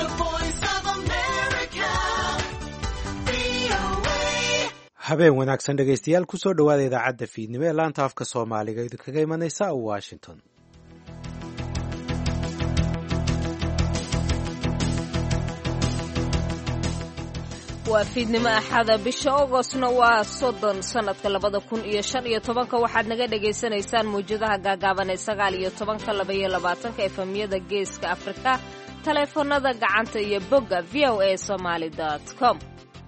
habeen wanaagsan dhegaystayaal kusoo dhowaada idaacadda fiidnimo ee laanta afka soomaaliga idinkaga imanaysa washington waa fiidnimo axada bisha ogostna waa soddon sannadka labada kun iyo shan iyo tobanka waxaad naga dhagaysanaysaan mawjadaha gaagaaban ee sagaal iyo tobanka labaiyo labaatanka efemyada geeska afrika taleefanada gacanta iyo bogga v o a somaali com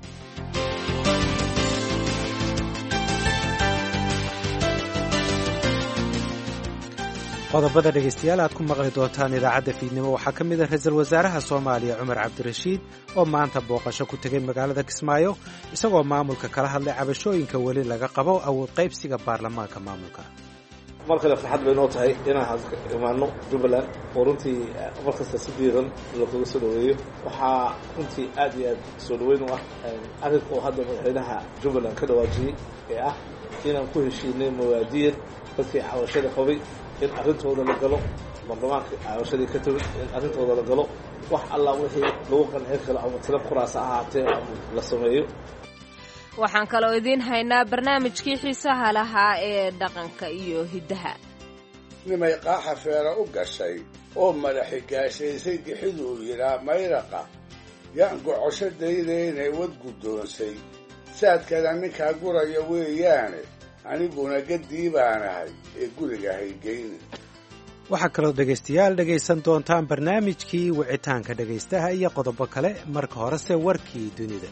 qodobada dhegaystayaal aad ku maqli doontaan idaacadda fiidnimo waxaa ka mid ah ra-iisul wasaaraha soomaaliya cumar cabdirashiid oo maanta booqasho ku tegay magaalada kismaayo isagoo maamulka kala hadlay cabashooyinka weli laga qabo awood qaybsiga baarlamaanka maamulka mar kale farxad bay noo tahay inaan imaano jubbaland oo runtii mar kasta si diiran lookaga soo dhaweeyo waxaa runtii aad iyo aad soo dhaweyn u ah arrinka oo hadda madaxweynaha jubbaland ka dhawaajiyey ee ah inaan ku heshiinay mawaadiir dadkii cabashada qabay in arrintooda la galo baarlamaanka cabashadii ka timid in arrintooda la galo wax allaa wixii lagu qancin karo ama tiro kuraasa ahaatee la sameeyo waxaan kaloo idiin haynaa barnaamijkii xiisaha lahaa ee dhaqanka iyo hiddaha nimay qaaxa feera u gashay oo madaxi gaashaysay gixiduu yidhaa mayraqa yaan gocosho daydaynay wad guddoonsay saadkana ninkaa guraya weeyaane aniguna gaddii baanahay ee guriga haygeyni waxaa kaloo dhegaystayaal dhegaysan doontaan barnaamijkii wicitaanka dhegaystaha iyo qodobo kale marka horese warkii dunida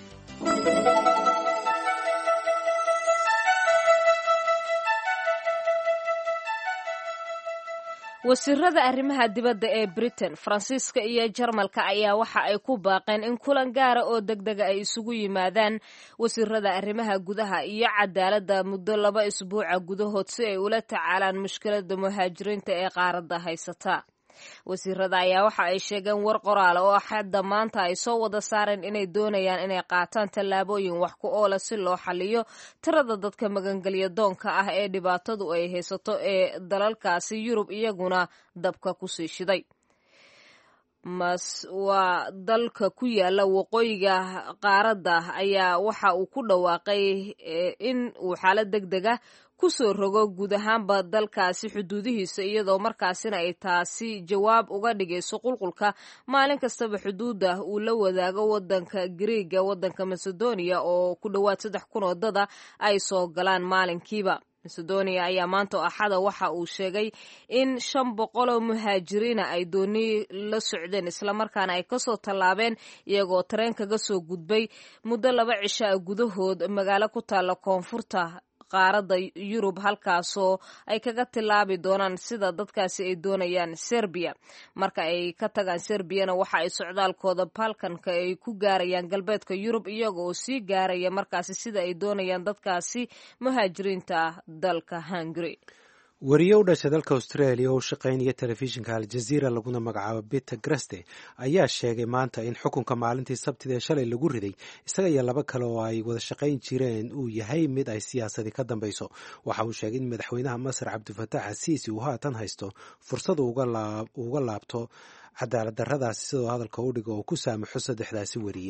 wasiirada arrimaha dibadda ee britain faransiiska iyo jarmalka ayaa waxa ay ku baaqeen in kulan gaara oo degdega ay isugu yimaadaan wasiirada arrimaha gudaha iyo cadaaladda muddo laba isbuuca gudahood si ay ula tacaalaan mushkiladda muhaajiriinta ee qaaradda haysata wasiirada ayaa waxa ay sheegeen war qoraal oo xadda maanta ay soo wada saareen inay doonayaan inay qaataan tallaabooyin wax ku oola si loo xaliyo tirada dadka magangelya doonka ah ee dhibaatadu ay haysato ee dalalkaasi yurub iyaguna dabka kusii shiday mas waa dalka ku yaala waqooyiga qaaradda ayaa waxa uu ku dhawaaqay in uu xaalad deg deg ah kusoo rogo guud ahaanba dalkaasi xuduudihiisa iyadoo markaasina ay taasi jawaab uga dhigayso qulqulka maalin kastaba xuduudda uu la wadaago wadanka griiga wadanka macedonia oo ku dhowaad saddex kun oo dada ay soo galaan maalinkiiba macedonia ayaa maanta axada waxa uu sheegay in shan boqol oo muhaajiriina ay dooni la socdeen islamarkaana ay kasoo tallaabeen iyagoo tareen kaga soo gudbay muddo laba cisha a gudahood magaalo ku taalla koonfurta qaaradda yurub halkaasoo ay kaga tilaabi doonaan sida dadkaasi ay doonayaan serbiya marka ay ka tagaan serbiyana waxa ay socdaalkooda balkanka ay ku gaarayaan galbeedka yurub iyagooo sii gaaraya markaasi sida ay doonayaan dadkaasi muhaajiriinta ah dalka hungary wariye u dhashay dalka australia oo u shaqaynaya telefishinka aljaziira laguna magacaabo peter greste ayaa sheegay maanta in xukunka maalintii sabtida ee shalay lagu riday isaga iyo laba kale oo ay wada shaqayn jireen uu yahay mid ay siyaasadii ka dambayso waxa uu sheegay in madaxweynaha masar cabdifatax asiisi uu haatan haysto fursad uga laabto cadaalad darradaasi sidoo hadalka u dhigo oo ku saamaxo saddexdaasi wariye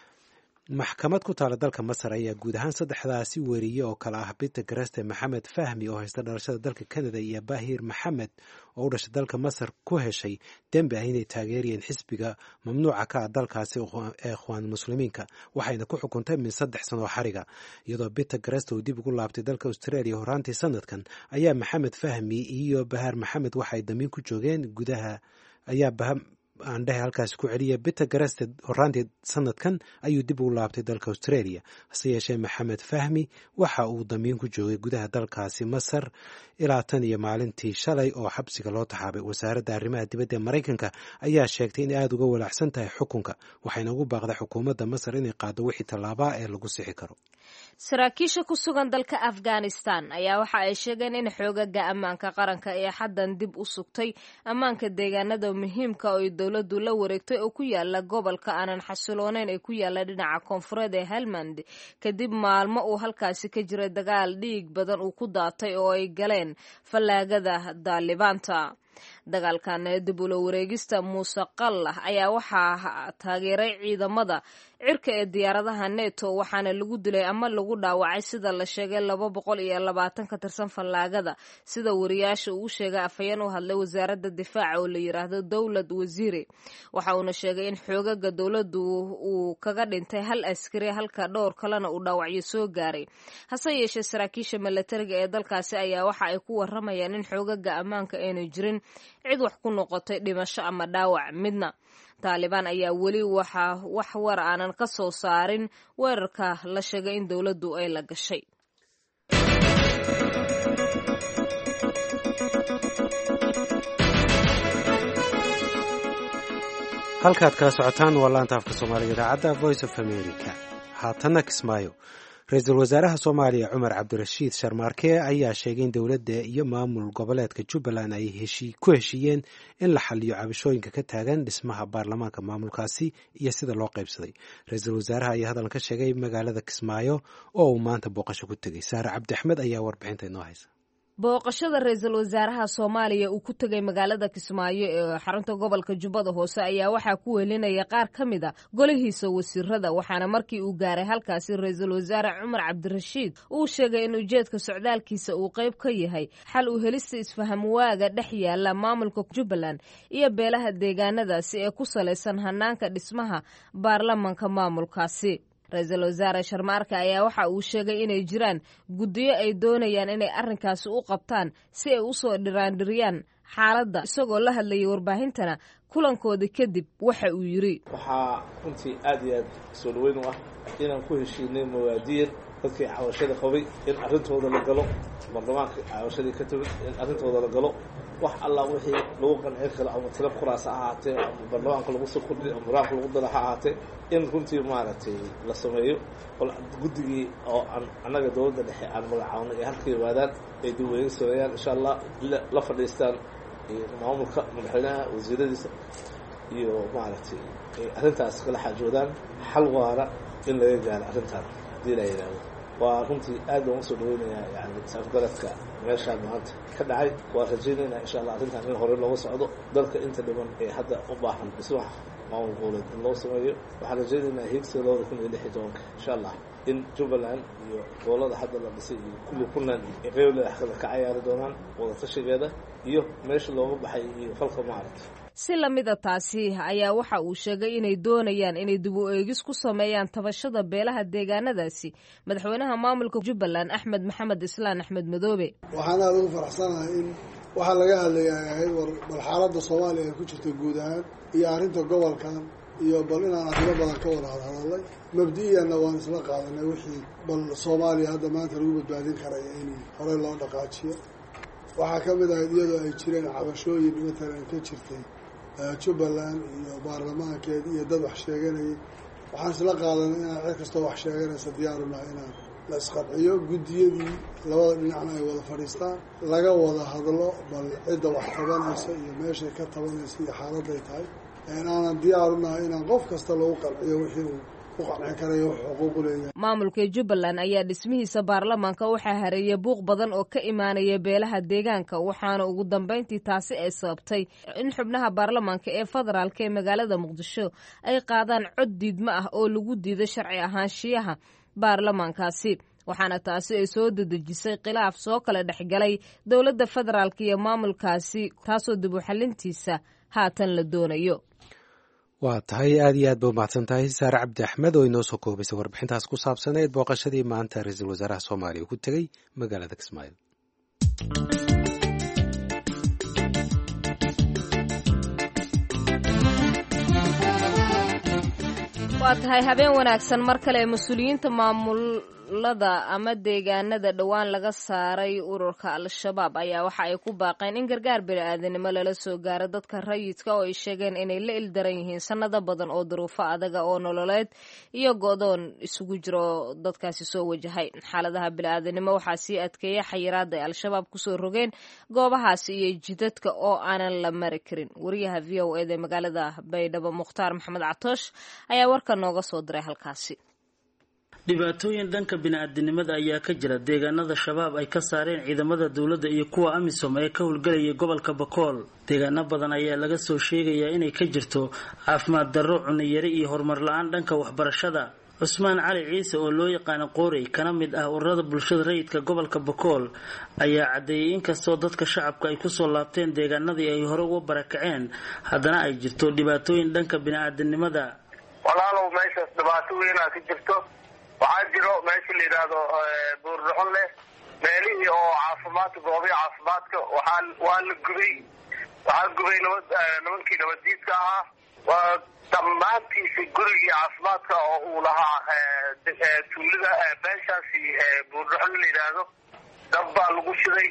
maxkamad ku taala dalka masar ayaa guud ahaan saddexdaasi weriye oo kale ah peter greste maxamed fahmi oo haysta dhalashada dalka canada iyo bahir maxamed oo u dhashay dalka masar ku heshay dembi ah inay taageerayeen xisbiga mamnuuca ka ah dalkaasi ee ikhwaan muslimiinka waxayna ku xukuntay min saddex sanoo xariga iyadoo peter greste uu dib ugu laabtay dalka australia horaantii sanadkan ayaa maxamed fahmi iyo bahar maxamed waxay damiin ku joogeen gudaha ayaa aandhehe halkaasi ku celiya peter gareste horaantii sanadkan ayuu dib ugu laabtay dalka australia hase yeeshee maxamed fahmi waxa uu damiin ku joogay gudaha dalkaasi masar ilaa tan iyo maalintii shalay oo xabsiga loo taxaabay wasaaradda arrimaha dibadda ee maraykanka ayaa sheegtay inay aada uga walaacsan tahay xukunka waxayna ugu baaqday xukuumadda masar inay qaado wixii tallaabaa ee lagu sixi karo saraakiisha ku sugan dalka afghanistan ayaa waxa ay sheegeen in xoogaga ammaanka qaranka ee xaddan dib u sugtay ammaanka deegaanada muhiimka oo ay dowladdu la wareegtay oo ku yaala gobolka aanan xasilooneyn ee ku yaala dhinaca koonfureed ee helmand kadib maalmo uu halkaasi ka jiray dagaal dhiig badan uu ku daatay oo ay galeen fallaagada daalibaanta dagaalkan dib ula wareegista muuse qallah ayaa waxaa taageeray ciidamada cirka ee diyaaradaha neto waxaana lagu dilay ama lagu dhaawacay sida la sheegay laba boqol iyo labaatan ka tirsan fallaagada sida wariyaasha uu sheegay afhayeen u hadlay wasaaradda difaaca oo la yiraahdo dowlad wasiire waxa uuna sheegay in xoogaga dowladdu uu kaga dhintay hal askari halka dhowr kalena uu dhaawacyo soo gaaray hase yeeshee saraakiisha milatariga ee dalkaasi ayaa waxa ay ku waramayaan in xoogaga ammaanka aynu jirin cid wax ku noqotay dhimasho ama dhaawac midna taalibaan ayaa weli waxaa wax war aanan ka soo saarin weerarka la sheegay in dowladdu ay la gashay halkaad kala socotaan waa laanta afka soomaaliga idaacadda voice of america haatanna kismaayo ra-iisul wasaaraha soomaaliya cumar cabdirashiid sharmaarke ayaa sheegay in dowladda iyo maamul goboleedka jubbaland ay ku heshiiyeen in la xaliyo cabashooyinka ka taagan dhismaha baarlamaanka maamulkaasi iyo sida loo qaybsaday ra-iisul wasaaraha ayaa hadalkan ka sheegay magaalada kismaayo oo uu maanta booqasho ku tegey saare cabdi axmed ayaa warbixinta inoo haysa booqashada ra-iisul wasaaraha soomaaliya uu ku tegay magaalada kismaayo ee xarunta gobolka jubbada hoose ayaa waxaa ku welinaya qaar ka mid a golihiisa wasiirada waxaana markii uu gaaray halkaasi ra-iisul wasaare cumar cabdirashiid uu sheegay in ujeedka socdaalkiisa uu qayb ka yahay xal u helista isfaham waaga dhex yaala maamulka jubbaland iyo beelaha deegaanadaasi ee ku salaysan hanaanka dhismaha baarlamanka maamulkaasi ra-iisul wasaare sharmaarka ayaa waxa uu sheegay inay jiraan guddiyo ay doonayaan inay arrinkaasi u qabtaan si ay u soo dhiraandhiriyaan xaaladda isagoo la hadlayay warbaahintana kulankoodii kadib waxa uu yidhi waxaa runtii aad iyo aad soo dhaweyn u ah inaan ku heshiinay mawaadiir dadkii cawashada qabay in arrintooda la galo baarlamaanka cawashadii ka timid in arrintooda la galo wax allah wixii lagu qancin karo ama tiro kuraas ha ahaatee ama baarlamaanka lagu soo kordhiy ama barlamaanka lagu dala ha ahaatee in runtii maaragtay la sameeyo ol guddigii oo aan annaga dowladda dhexe aan magacaabnay ee halka yimaadaan ay dib weega sameeyaan insha allah la fadhiistaan maamulka madaxweynaha wasiiradiisa iyo maaragtay ay arrintaas kala xaajoodaan xal waara in laga gaaro arrintaan haddii la yidhaahdo waa runtii aad baan usoo dhaweynayaa yani saafgaradka meeshaan maanta ka dhacay waa rajaynaynaa insha allah arrintan in hore looga socdo dalka inta dhiban ee hadda u baahan dhismaha maamul goboleed in loo sameeyo waxaan rajaynaynaa hiigsiga labada kun iyo lix iyo tobanka insha allah in jubbaland iyo gobolada hadda la dhisay iyo kulli puntland ay qeybleeda kale ka cayaari doonaan wadatashigeeda iyo meesha looga baxay iyo falka maaragta si lamida taasi ayaa waxa uu sheegay inay doonayaan inay dib u eegis ku sameeyaan tabashada beelaha deegaanadaasi madaxweynaha maamulka jubbaland axmed maxamed islaan axmed madoobe waxaan aada ugu faraxsanahay in waxaa laga hadlaya ay ahayd war bal xaaladda soomaaliya ay ku jirta guud ahaan iyo arrinta gobolkan iyo bal inaan arrimo badan ka wada hadhadalay mabdi-iyanna waan isla qaadanay wixii bal soomaaliya hadda maanta lagu badbaadin karaya in horey loo dhaqaajiyo waxaa ka mid ahayd iyadoo ay jireen cabashooyin matalan ka jirtay jubbaland iyo baarlamaankeed iyo dad wax sheeganayay waxaan isla qaadanay inaan cid kastoo wax sheeganaysa diyaarunaha inaan la isqabciyo guddiyadii labada dhinacna ay wada fadhiistaan laga wada hadlo bal cidda wax tabanaysa iyo meeshay ka tabanaysa iyo xaaladday tahay aanan diyaarunahay inaan qof kasta lagu qanciyo wixii uu maamulka jubbaland ayaa dhismihiisa baarlamaanka waxaa hareeyay buuq badan oo ka imaanaya beelaha deegaanka waxaana ugu dambeyntii taasi ay sababtay in xubnaha baarlamaanka ee federaalk ee magaalada muqdisho ay qaadaan cod diidmo ah oo lagu diiday sharci ahaanshiyaha baarlamaankaasi waxaana taasi ay soo dedejisay khilaaf soo kala dhexgalay dowladda federaalk iyo maamulkaasi taasoo dib u xalintiisa haatan la doonayo waa tahay aad iyo aad ba umahadsan tahay saare cabdi axmed oo inoo soo koobaysay warbixintaas ku saabsaneed booqashadii maanta ra-iisul wasaaraha soomaaliya uu ku tegey magaalada kismaayo waa tahay habeen wanaagsan mar kale mas-uuliyiinta maamulada ama deegaanada dhowaan laga saaray ururka al-shabaab ayaa waxa ay ku baaqeen in gargaar bini-aadanimo lala soo gaaro dadka rayidka oo ay sheegeen inay la ildaran yihiin sanado badan oo duruufo adaga oo nololeed iyo go-doon isugu jiro dadkaasi soo wajahay xaaladaha bini-aadanimo waxaa sii adkeeya xayiraada ay al-shabaab kusoo rogeen goobahaasi iyo jidadka oo aanan la mari karin wariyaha v o eda magaalada baydhabo mukhtaar maxamed catoosh ayaa warka nooga soo diray halkaasi dhibaatooyin dhanka bini-aadinimada ayaa ka jira deegaanada shabaab ay ka saareen ciidamada dowladda iyo kuwa amisom ee ka howlgelaya gobolka bakool deegaano badan ayaa laga soo sheegayaa inay ka jirto caafimaad darro cuniyari iyo horumar la-aan dhanka waxbarashada cusmaan cali ciise oo loo yaqaano qoorey kana mid ah ururada bulshada rayidka gobolka bakool ayaa caddeeyay inkastoo dadka shacabka ay kusoo laabteen deegaanadii ay hore uga barakaceen haddana ay jirto dhibaatooyin dhanka bini-aadinimada walaalow meeshaas dhibaato weynaa ka jirto waxaa jiro meesha la yidhaahdo buurdhaxon leh meelihii oo caafimaadka goobihi caafimaadka waxaa waa la gubay waxaa gubay nabad nimankii nabaddiidka ahaa waa dhammaantiisa gurigii caafimaadka oo uu lahaa tuulada meeshaasi buurdhaxon la yidhaahdo dab baa lagu shiday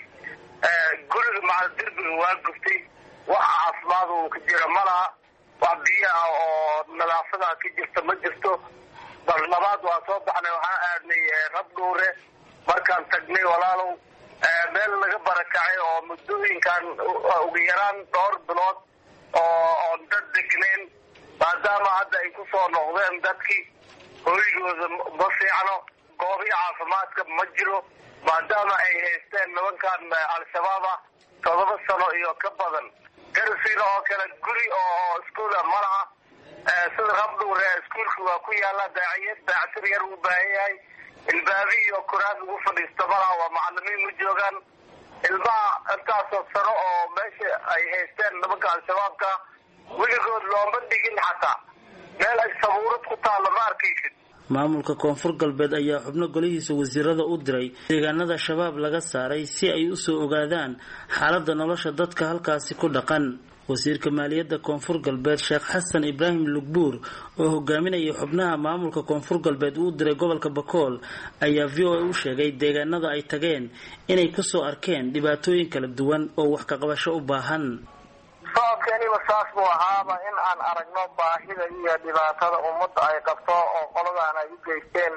guriga maca derbiga waa gubtay wax caafimaad uu ka jira ma laha wax biyo ah oo nadaafada ka jirta ma jirto bal labaad waa soo baxnay waxaan aadnay rab dhowre markaan tagnay walaalow meel laga barakacay oo muddooyinkan ugu yaraan dhowr bilood oo oon dad degnayn maadaama hadda ay ku soo noqdeen dadkii hoygooda ma fiicno goobihi caafimaadka ma jiro maadaama ay haysteen nimankan al-shabaab ah todoba sano iyo ka badan garsiina oo kale guri oo iskuula ma laha sida rabdhuure iskuulka waa ku yaala daaciyad daactir yar uu baahan yahay ilbaabi iyo kuraas ugu fadhiisto malaha waa macalimiin ma joogaan ilmaha intaasoo sano oo meesha ay haysteen nimanka al-shabaabka weligood looma dhigin xataa meel ay sabuurad ku taalla ma arkaysid maamulka koonfur galbeed ayaa xubno golihiisa wasiirada u diray deegaanada shabaab laga saaray si ay usoo ogaadaan xaaladda nolosha dadka halkaasi ku dhaqan wasiirka maaliyadda koonfur galbeed sheekh xasan ibraahim lugbuur oo hogaaminaya xubnaha maamulka koonfur galbeed uu diray gobolka bakool ayaa v o a u sheegay deegaanada ay tageen inay kusoo arkeen dhibaatooyin kala duwan oo wax kaqabasho u baahan sababkeeniba saas buu ahaaba in aan aragno baahida iyo dhibaatada ummadda ay qabto oo qoladan ay u geysteen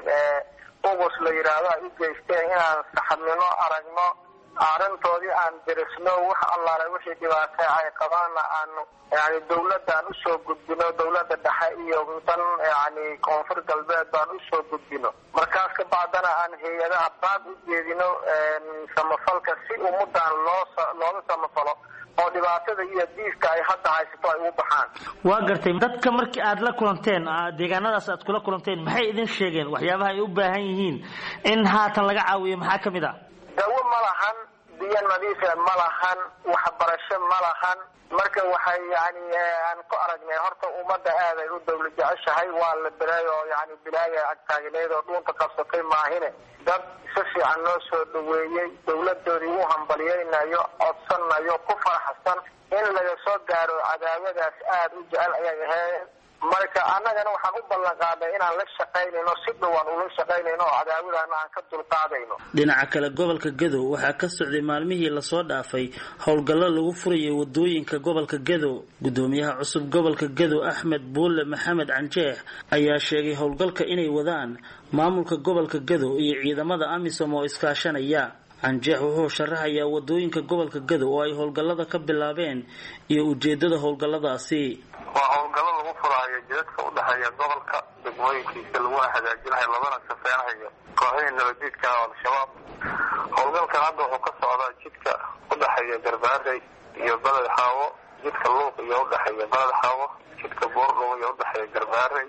ugus la yidhaahdo ay u geysteen inaan saxabnimo aragno arrintoodii aan derisno wax allaale wixii dhibaato ay qabaanna aanu yani dawladaan usoo gudbino dawladda dhexe iyo dan yani koonfur galbeed baan usoo gudbino markaas ka bacdana aan hay-adaha baad u jeedino samafalka si ummadan loo looga samafalo oo dhibaatada iyo diiska ay hadda haysato ay ugu baxaan waa gartay dadka markii aada la kulanteen deegaanadaas aad kula kulanteen maxay idin sheegeen waxyaabaha ay u baahan yihiin in haatan laga caawiyo maxaa ka mid ah dawo ma lahan biyo nadiife ma lahan waxbarasho ma lahan marka waxay yani aan ku aragnay horta ummadda aad ay u dawla jeceshahay waa la bilaay oo yani bilaaya agtaagneed oo dhuunta qabsatay maahine dad si fiican noo soo dhaweeyey dawladoodii u hambalyaynayo codsanayo ku faraxsan in laga soo gaaro cadaawadaas aad u jecel ayay ahayd marka annagana waxaan u ballan qaadnay inaan la shaqaynayno si dhowaan ula shaqaynayno oo cadaawadaana aan ka dulqaadayno dhinaca kale gobolka gadow waxaa ka socday maalmihii lasoo dhaafay howlgallo lagu furayay wadooyinka gobolka gadow gudoomiyaha cusub gobolka gadow axmed buulle maxamed canjeex ayaa sheegay howlgalka inay wadaan maamulka gobolka gadow iyo ciidamada amisom oo iskaashanaya canjeex wuxuu sharaxayaa wadooyinka gobolka gadow oo ay howlgallada ka bilaabeen iyo ujeedada howlgalladaasi waa howlgallo lagu furaayo jidadka udhexeeya gobolka degmooyinkiisa laguna hagaajinayo labana safeynayo kooxihii nabadiidka al-shabaab howlgalkan hadda wuxuu ka socdaa jidka udhexeeya garbaarey iyo beled xaawo jidka luuq iyo udhexeeya beled xaawo jidka boordhow iyo udhexeeya garbaarey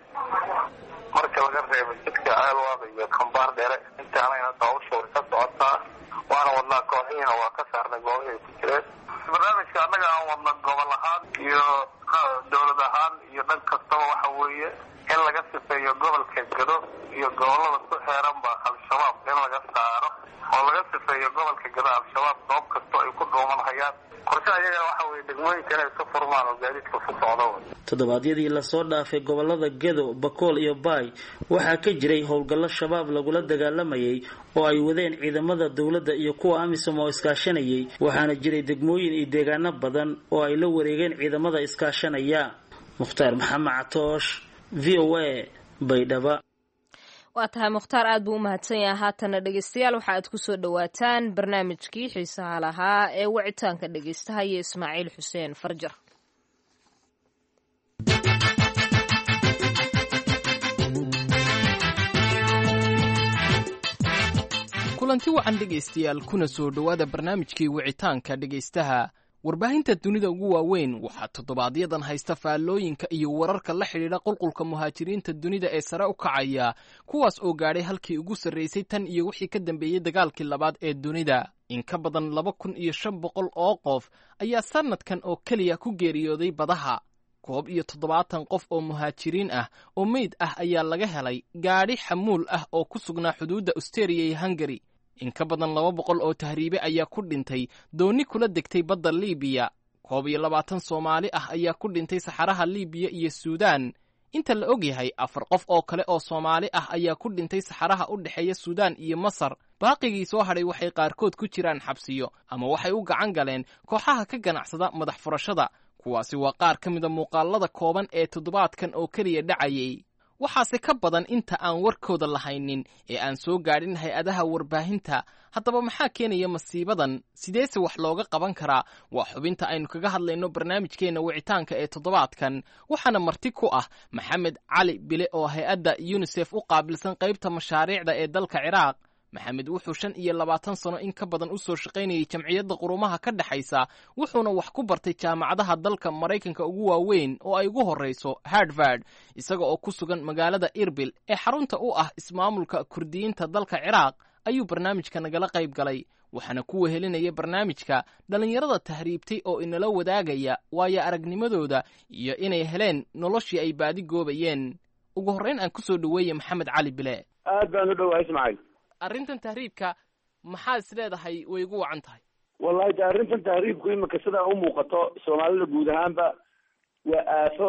marka laga reebo jidka ceelwaada iyo kambaar dheere intaanayna hawsha way ka socotaa waana wadnaa kooxihiina waa ka saarnay goobihii ay ku jireen barnaamijka annaga aan wadna gobol ahaan iyo dowlad ahaan iyo dhan kastaba waxa weeye in laga sifeeyo gobolka gado iyo gobolada ku xeeranba al-shabaab in laga saaro oo laga sifeeyo gobolka gado al-shabaab goob kastoo ay ku dhuuman hayaan qorshaha iyagana waxa weeye degmooyinka inay ka furmaan oo gaadiidka ku socdo toddobaadyadii lasoo dhaafay gobolada gado bakool iyo baay waxaa ka jiray howlgallo shabaab lagula dagaalamayay oo ay wadeen ciidamada dowladda iyo kuwa amisom oo iskaashanayay waxaana jiray degmooyin iyo deegaano badan oo ay la wareegeen ciidamada iskaashanaya mukhtaar maxamed catoosh v o a baydhaba waa tahay mukhtaar aad buu u mahadsan yahay haatana dhegeystayaal waxa aad ku soo dhowaataan barnaamijkii xiisaha lahaa ee wicitaanka dhegeystaha iyo ismaaciil xuseen farjar kulanti wacan dhegaystayaal kuna soo dhowaada barnaamijkii wicitaanka dhegaystaha warbaahinta dunida ugu waaweyn waxaa toddobaadyaddan haysta faallooyinka iyo wararka la xidhiidha qulqulka muhaajiriinta dunida ee sare u kacaya kuwaas oo gaadhay halkii ugu sarraysay tan iyo wixii ka dambeeyey dagaalkii labaad ee dunida in ka badan laba kun iyo shan boqol oo qof ayaa sannadkan oo keliya ku geeriyooday badaha koob iyo toddobaatan qof oo muhaajiriin ah oo meyd ah ayaa laga helay gaadhi xamuul ah oo ku sugnaa xuduudda austariya iyo hungari in ka badan laba boqol oo tahriibe ayaa ku dhintay doonni kula degtay badda liibiya koob iyo labaatan soomaali ah ayaa ku dhintay saxaraha liibiya iyo suudaan inta la og yahay afar qof oo kale oo soomaali ah ayaa ku dhintay saxaraha u dhexeeya suudaan iyo masar baaqigii soo hadhay waxay qaarkood ku jiraan xabsiyo ama waxay u gacan galeen kooxaha ka ganacsada madax furashada kuwaasi waa qaar ka mida muuqaalada kooban ee toddobaadkan oo keliya dhacayay waxaase ka badan inta aan warkooda lahaynin ee aan soo gaadhin hay-adaha warbaahinta haddaba maxaa keenaya masiibadan sideese wax looga qaban karaa waa xubinta aynu kaga hadlayno barnaamijkeenna wicitaanka ee toddobaadkan waxaana marti ku ah maxamed cali bile oo hay-adda yunisef u qaabilsan qaybta mashaariicda ee dalka ciraaq maxamed wuxuu shan iyo labaatan sano in ka badan u soo shaqaynayay jamciyadda qurumaha ka dhexaysa wuxuuna wax ku bartay jaamacadaha dalka maraykanka ugu waaweyn oo ay ugu horrayso harvard isaga oo ku sugan magaalada irbil ee xarunta u ah ismaamulka kurdiyiinta dalka ciraaq ayuu barnaamijka nagala qayb galay waxaana ku wehelinaya barnaamijka dhallinyarada tahriibtay oo inala wadaagaya waayo aragnimadooda iyo inay heleen noloshii ay baadi goobayeen ugu horrayn aan ku soo dhoweeye maxamed cali bile aad baan u dhowahay ismaaciil arrintan tahriibka maxaad is leedahay way ugu wacan tahay wallahi de arrintan tahriibku imika sidaa u muuqato soomaalida guud ahaanba waa aafo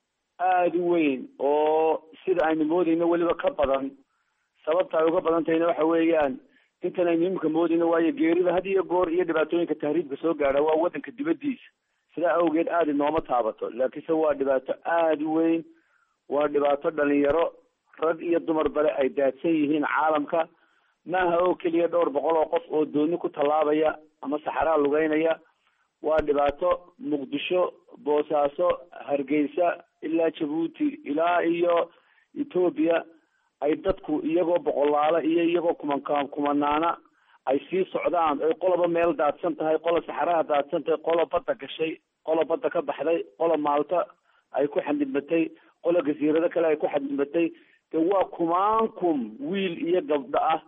aada u weyn oo sida aynu moodayno weliba ka badan sababta ay uga badan tahayna waxa weeyaan intan aynu imika moodayno waayo geerida had iyo goor iyo dhibaatooyinka tahriibka soo gaadha waa waddanka dibaddiisa sidaa awgeed aada inooma taabato laakiinse waa dhibaato aada u weyn waa dhibaato dhalinyaro rag iyo dumar bale ay daadsan yihiin caalamka maaha oo keliya dhowr boqol oo qof oo dooni ku tallaabaya ama saxaraa lugeynaya waa dhibaato muqdisho boosaaso hargeysa ilaa jabuuti ilaa iyo etoobiya ay dadku iyagoo boqolaalo iyo iyagoo kuman kumanaana ay sii socdaan ay qoloba meel daadsan tahay qola saxaraha daadsan tahay qola badda gashay qola badda ka baxday qola maalta ay ku xadidmatay qola gasiirado kale ay ku xadidmatay de waa kumaankum wiil iyo gabdho ah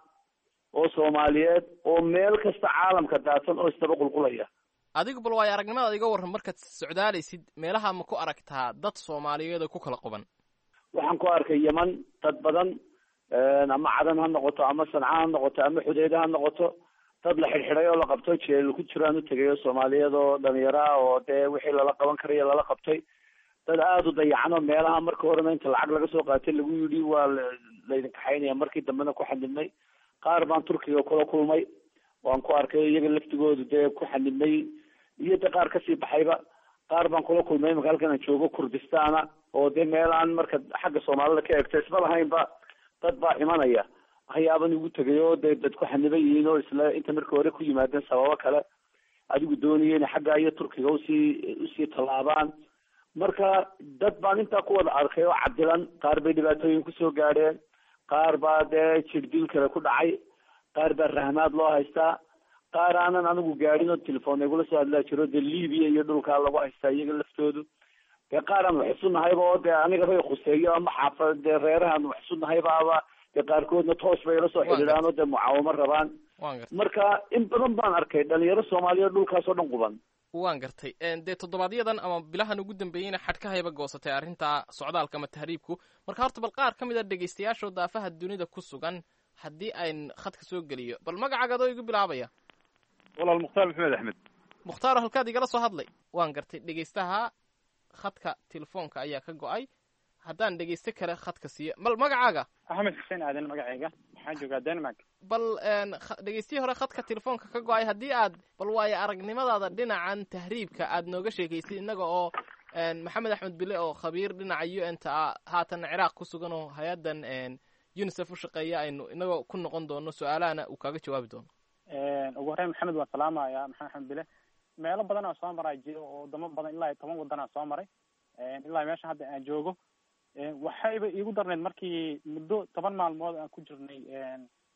oo soomaaliyeed oo meel kasta caalamka daadsan oo isdaba qulqulaya adigu bal waayo aragnimadaad iga warran markaad socdaalaysid meelaha ma ku aragtaa dad soomaaliyeed oo ku kala quban waxaan ku arkay yeman dad badan ama cadan ha noqoto ama sanca ha noqoto ama xudeyde ha noqoto dad la xidhxidhay oo la qabto jeel ku jiraan u tegay oo soomaaliyeed oo dhalinyaro ah oo dee wixii lala qaban karaya lala qabtay dad aada u dayacno meelaha marka horena inta lacag laga soo qaatay lagu yidhi waa laydin kaxaynaya markii dambena ku xanibnay qaar baan turkiga kula kulmay waan ku arkay iyaga laftigoodu dee ku xanibnay iyo de qaar kasii baxayba qaar baan kula kulmay imaka halkan aan joogo kurdistaana oo dee meel aan marka xagga soomaalida ka eegto isma lahaynba dad baa imanaya waxyaaban igu tegay oo dee dad ku xaniban yihiin oo isla inta marka hore ku yimaadeen sababo kale adigu doonaya inay xagga iyo turkiga usii usii tallaabaan marka dad baan intaa ku wada arkay oo cadilan qaar bay dhibaatooyin kusoo gaadheen qaar baa dee jirdil kale ku dhacay qaar baa rahmaad loo haystaa qaar aanan anigu gaadhin oo telefoon igula soo hadlaa jiro dee libiya iyo dhulkaa lagu haystaa iyaga laftoodu dee qaar aan wax isu nahayba oo dee anigabay khuseeyo ama xaafa dee reerahaan wax isu nahaybaaba dee qaarkoodna toos bay ila soo xidhiidhaan oo dee mucaawamo rabaan marka in badan baan arkay dhalinyaro soomaaliyeed dhulkaas oo dhan quban waan gartay dee toddobaadyadan ama bilahan ugu dambeeyeyna xadhkahayba goosatay arrinta socdaalka ama tahriibku marka horta bal qaar ka mid a dhegaystayaashoo daafaha dunida ku sugan haddii ayn khadka soo geliyo bal magacaaga adoo igu bilaabaya walaal mukhtaar maxamed axmed mukhtaaro halkaad igala soo hadlay waan gartay dhegaystaha khadka telefoonka ayaa ka go-ay haddaan dhegaysto kale khadka siiyo bal magacaaga axmed xuseen aadan magacayga waxaan joogaa denmark bal dhegaystihii hore khadka telefoonka ka go-ay haddii aad bal waayo aragnimadaada dhinacan tahriibka aad nooga sheegaysid innaga oo maxamed axmed bile oo khabiir dhinaca u n ta ah haatan ciraaq ku sugan oo hay-addan unisef u shaqeeya aynu inagoo ku noqon doono su-aalahana uu kaaga jawaabi doono ugu horreyn maxamed waan salaamaya maxamed axmed bile meelo badan oo soo maraa jiro oo wadamo badan ilaa iyo toban wadanaa soo maray ilaa meesha hadda aan joogo waxayba iigu darneyd markii muddo toban maalmood aan ku jirnay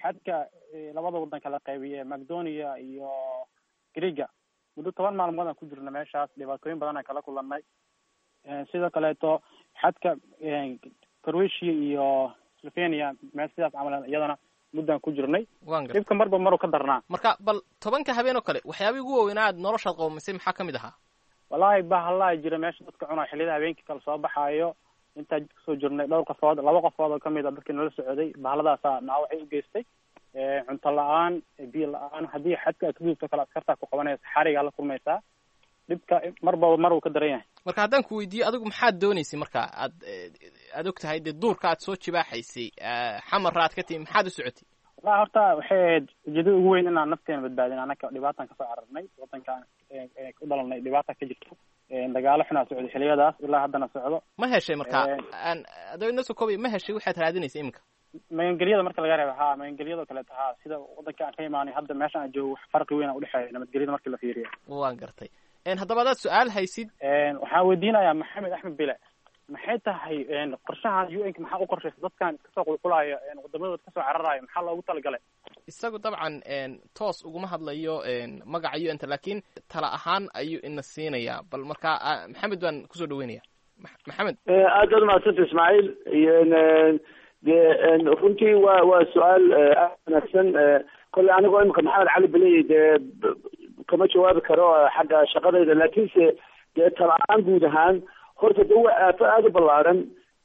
xadka labada wadan kala qaybiye macdonia iyo greega muddo toban maalmood aan ku jirna meeshaas dhibaatooyin badan aan kala kulanay sidoo kaleeto xadka croatia iyo slovenia meel sidaas camal iyadana muddaan ku jirnay wan gar dhibka marba maru ka darnaa marka bal tobanka habeen oo kale waxyaabihii ugu waaweynaa aad noloshaad qoomisay maxaa ka mid ahaa wallaahi bahallaa jira meesha dadka cunaa xilliyada habeenkii kala soo baxaayo intaa jidka soo jirnay dhowr qofood laba qofood oo kamid a dadkii nala socday bahalladaasa naawacay u geystay cunto la-aan biyo la-aan haddii xadka aad ka gudubto kale askartaa ku qabanaysa xarigaa la kulmaysaa dhibka marbaba mar uu ka daran yahay marka haddaan ku weydiiyo adigu maxaad dooneysay marka aad aad og tahay dee duurka aad soo jibaaxaysay xamarra aad ka timi maxaad u socotay wallahi horta waxay ahayd ujeedada ugu weyn inaan nafteena badbaadin anaka dhibaataan kasoo cararnay wadankaan u dhalanay dhibaata ka jirto dagaalo xunaa socday xiliyadaas ilaa haddana socdo ma heshay marka aan adoo inoo soo koobay ma heshay waxaad raadinaysa iminka magangelyada marka laga reebo ha magangelyadoo kaleeto ha sida wadanka aan ka imaanay hadda meesha aan joogo wax farqi weyn a udhexeeya nabadgelyada markii la fiiriyo waan gartay haddaba adaad su-aal haysid waxaan weydiinayaa maxamed axmed bile maxay tahay qorshahan u n ka maxaa u qorshaysa dadkan iska soo qulqulaayo wadamadooda kasoo cararayo maxaa loogu talagalay isagu dabcan toos uguma hadlayo magaca u n ta lakin tala ahaan ayuu ina siinayaa bal marka maxamed baan kusoo dhaweynaya maxamed aad baad umahadsanta ismaaciil de runtii waa waa su-aal aad wanaagsan kolley anigoo imika maxamed cali beley dee kama jawaabi karo xagga shaqadayda laakiinse dee tala-aan guud ahaan horta de waa aafo aada u ballaaran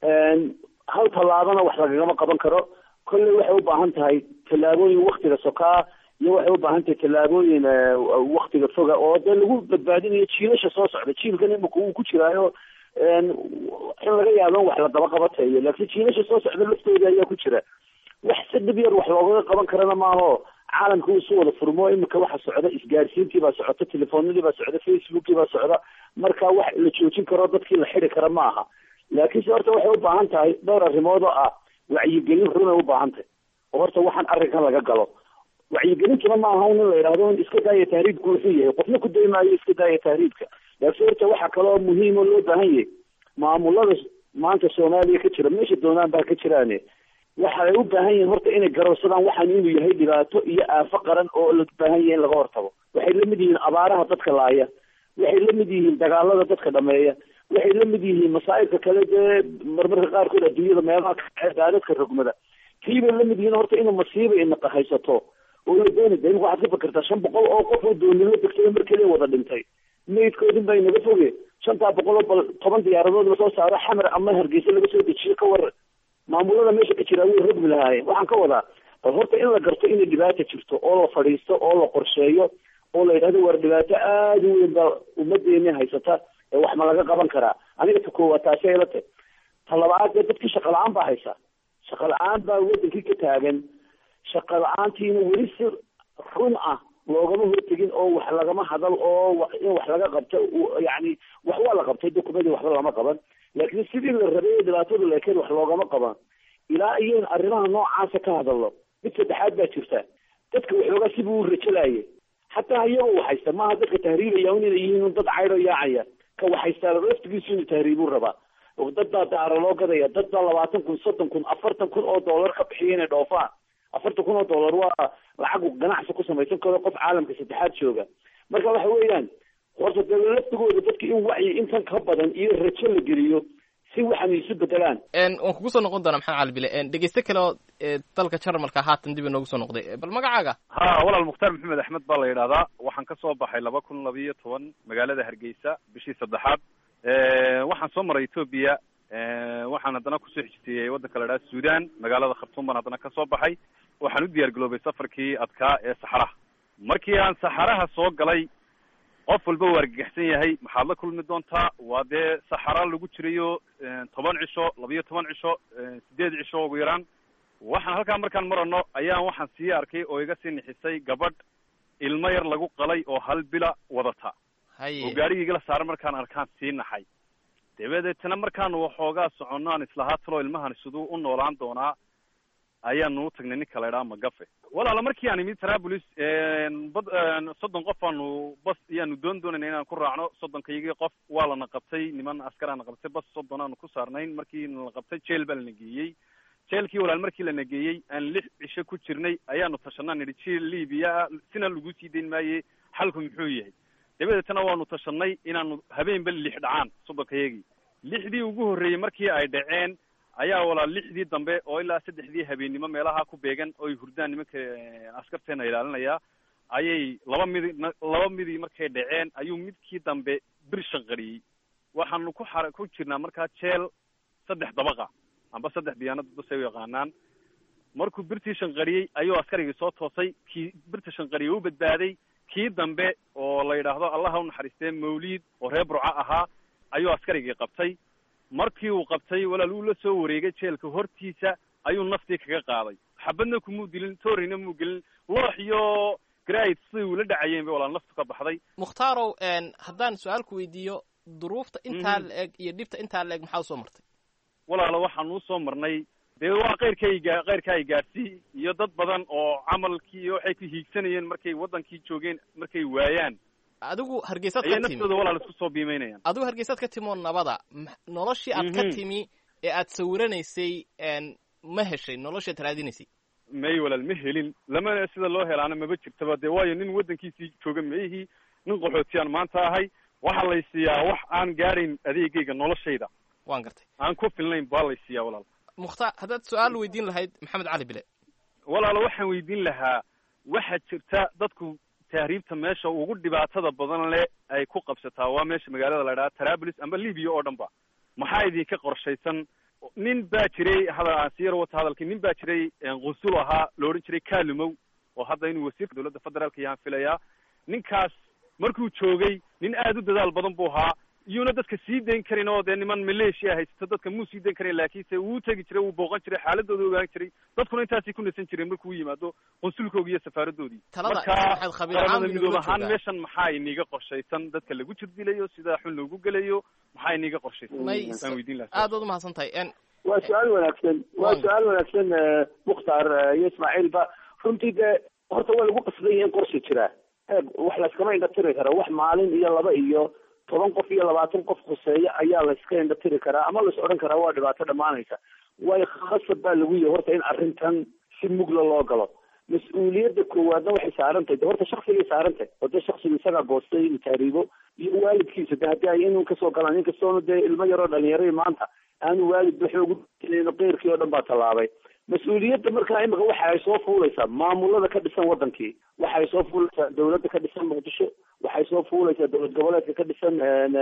hal tallaabana wax lagagama qaban karo kolley waxay u baahan tahay tallaabooyin waktiga sokaa iyo waxay u baahan tahay tallaabooyin waktiga foga oo dee lagu badbaadinayo jiilasha soo socda jiilkan imika uu ku jiraayo in laga yaabo in wax la daba qabatayo laakiin jiilasha soo socda laftooda ayaa ku jira wax si dhib yar wax loogaga qaban karana maaho caalamka uu isu wada furmo imika waxa socda isgaarsiintii baa socota telefoonadii baa socda facebookii baa socda marka wax la joojin karo dadkii la xidi kara ma aha laakiinse horta waxay u baahan tahay dhowr arrimood oo ah wacyigelin runay u baahan tahay oo horta waxaan arrinkan laga galo wacyigelintuna ma aha in la yidhahdo in iska daaya tahriibku wuxuu yahay qofna ku daymaayo iska daaya tahriibka laakiin horta waxaa kaloo muhiim oo loo baahan yahay maamulada maanta soomaaliya ka jira meesha doonaan baa ka jiraane waxay u baahan yihiin horta inay garowsadaan waxaan inuu yahay dhibaato iyo aafo qaran oo la baahan yahay in laga hortago waxay la mid yihiin abaaraha dadka laaya waxay la mid yihiin dagaalada dadka dhameeya waxay la mid yihiin masaa'ibka kale dee marmarka qaarkood adduunyada meelaha kae daadadka rogmada kiibay la mid yihiin horta inuu masiiba inaqa haysato oo la dooni da imika waxaad ka fikirtaa shan boqol oo qof oo doonimo degtay mar keliya wada dhintay maydkoodin baa inaga foge shantaa boqol oo bal toban diyaaradood lasoo saaro xamar ama hargeysa laga soo dejiyo ka war maamulada meesha ka jira way rogmi lahaayeen waxaan ka wadaa bal horta in la garto inay dhibaata jirto oo la fadhiisto oo la qorsheeyo oo la yidhahdo war dhibaato aada u weyn baa ummadeeni haysata ee wax ma laga qaban karaa aniga ta koowaad taasi ay la tahy ta labaad dee dadkii shaqa la-aan baa haysa shaqa la-aan baa wadankii ka taagan shaqa la-aantiina weli si run ah loogama hortegin oo wax lagama hadal oo in wax laga qabto yani wax waa la qabtay dokumadii waxba lama qaban laakiin sidii la rabay dhibaatadu leekeen wax loogama qaban ilaa iyo arrimaha noocaasa ka hadallo mid saddexaad baa jirta dadka waxoogaa sibuu u rajalayay xataa iyagoo waxaysta maaha dadka tahriibaya inay yihiin dad caydho yaacaya ka waxaystaa laftigiisu inuu tahriibuu rabaa dad baa daaro loo gadaya dad baa labaatan kun soddon kun afartan kun oo dollar ka bixiya inay dhoofaan afartan kun oo dollar waa lacag ganacsi ku samaysan karo qof caalamka saddexaad jooga marka waxa weeyaan horta dee laftigooda dadka in wacyi intan ka badan iyo rajo la geliyo si waxan isu bedelaan waan kugu soo noqon doonaa maxamed cali bile dhegeyste kale oo dalka jarmalka haatan dib inoogu soo noqday bal magacaaga ha walaal mukhtaar maxamed axmed baa la yidhahdaa waxaan ka soo baxay laba kun labiyo toban magaalada hargeysa bishii saddexaad waxaan soo maray etoobiya waxaan haddana kusoo xijiteeyey waddanka la idhaha sudan magaalada khartuum baan haddana kasoo baxay waxaan u diyaar garoobay safarkii adkaa ee saxaraha markii aan saxaraha soo galay qof walba waa argagaxsan yahay maxaad la kulmi doontaa waa dee saxara lagu jirayo toban cisho labiyo toban cisho sideed cisho ugu yaraan waxaan halkaa markaan marano ayaan waxaan sii arkay oo iga sii nixisay gabadh ilmo yar lagu qalay oo hal bila wadata oo gaarigii igala saaran markaan arkaan sii naxay dabadeetna markaanu waxoogaa soconno aan islahaa talo ilmahan siduu u noolaan doonaa ayaanu u tagnay ninka la idhaha magafe walaala markii aan imid traabulis bad soddon qof aanu bas iyaanu doon doonayna inaan ku raacno soddonkayagii qof waa lana qabtay niman askaraana qabtay bas soddon aanu ku saarnayn markii nala qabtay jeel baa lana geeyey jeelkii walaal markii la nageeyey aan lix cisho ku jirnay ayaanu tashanaa nidhi jeel libiya ah sina lagu sii dayn maaye xalku muxuu yahay dabadeetana waanu tashanay inaanu habeenba lix dhacaan soddonkaygii lixdii ugu horreeyey markii ay dhaceen ayaa walaal lixdii dambe oo ilaa saddexdii habeennimo meelaha ku beegan oo ay hurdaan nimanka askarteena ilaalinaya ayay laba midi laba midii markay dhaceen ayuu midkii dambe bir shanqariyey waxaanu ku xara ku jirnaa markaa jeel saddex dabaqa amba saddex diyaanad basay u yaqaanaan markuu birtii shanqariyey ayuu askarigii soo toosay kii birta shanqariyey u badbaaday kii dambe oo la yidhaahdo allaha u naxariistee mawliid oo reer burco ahaa ayuu askarigii qabtay markii uu qabtay walaal uu la soo wareegay jeelka hortiisa ayuu naftii kaga qaaday xabadna kumuu dilin toorina muu gelin loox iyo grid siday ula dhacayeen bay walaal naftu ka baxday mukhtarow haddaan su-aalku weydiiyo duruufta intaa la eg iyo dhibta intaa la eg maxaa usoo martay walaalo waxaan usoo marnay dee waa keyrkayga keyrka ay gaadhsii iyo dad badan oo camalkii iyo waxay ku hiigsanayeen markay waddankii joogeen markay waayaan adigu hargeysaad ayay ka timi naftooda walaal isku soo biimeynayaan adigu hargeysaad ka timi oo nabada m- noloshii aad ka Mhm. timi ee aad sawiranaysay n ma heshay noloshaad raadinaysay may walaal ma helin lama sida loo helaana maba jirtaba dee waayo nin waddankiisii jooga meihii nin qaxootiyaan maanta ahay waxaa lay siiyaa wax aan gaadhayn adeegayga noloshayda waan gartay aan ku filnayn baa lay siiyaa walaal mukhtaar haddaad su-aal weydiin lahayd maxamed cali bile walaalo waxaan weydiin lahaa waxaa jirta dadku tahriibta meesha ugu dhibaatada badan le ay ku qabsataa waa meesha magaalada la idhaha tarabulis amba libya oo dhan ba maxaa idinka qorshaysan nin baa jiray hadal aan sii yar wata hadalkii nin baa jiray qunsul ahaa la odhan jiray kalumow oo hadda inuu wasiirka dowladda federaalka yaan filayaa ninkaas markuu joogay nin aad u dadaal badan buu ahaa iyuuna dadka sii dayn karin oo dee niman maleeshiya haysta dadka muu sii dayn karin laakiinse wuu tegi jiray wuu booqan jiray xaaladooda ogaan jiray dadkuna intaasay ku nasan jireen markuu yimaado qunsulkoogii iyo safaaradoodii talada marka maxamed khabiir ahaan qaramada buu midoob inoola ahaan joogaa. meeshan maxaa iniga qorshaysan dadka lagu jirdilayo sida xun loogu gelayo maxaa iniga qorshaysan may waan weydiin lahaa aad baad umahadsan tahay n waa su-aal wanaagsan waa su-aal wanaagsan eh, mukhtaar eh, iyo ismaaciilba runtii dee horta waa lagu qasban yahay in qorsi jiraa eeg wax layskama indhatiri karo wax maalin iyo laba iyo toban qof iyo labaatan qof khuseeya ayaa layska indhatiri karaa ama lais odhan karaa waa dhibaato dhammaanaysa waayo khasab baa lagu yahay horta in arrintan si mugla loo galo mas-uuliyadda koowaadna waxay saaran tahay de horta shaksigay saaran tahay oo dee shaksiga isagaa goostay inuu taariibo iyo waalidkiisa de haddii ay inuu kasoo galaan inkastoona dee ilmo yaroo dhalinyaray maanta aanu waalid waxa ugu jirin qeyrkii oo dhan baa tallaabay mas-uuliyadda markaa imika waxa ay soo fuulaysaa maamulada ka dhisan wadankii waxay soo fuulaysaa dowladda ka dhisan muqdisho waxay soo fuulaysaa dowlad goboleedka ka dhisan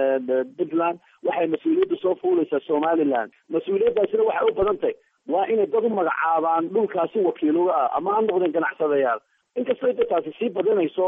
puntland waxay mas-uuliyadda soo fuulaysaa somaliland mas-uuliyaddaasina waxay u badan tahay waa inay dad u magacaabaan dhulkaasi wakiiluga ah ama ha noqdeen ganacsadayaal inkastoo de taasi sii badanayso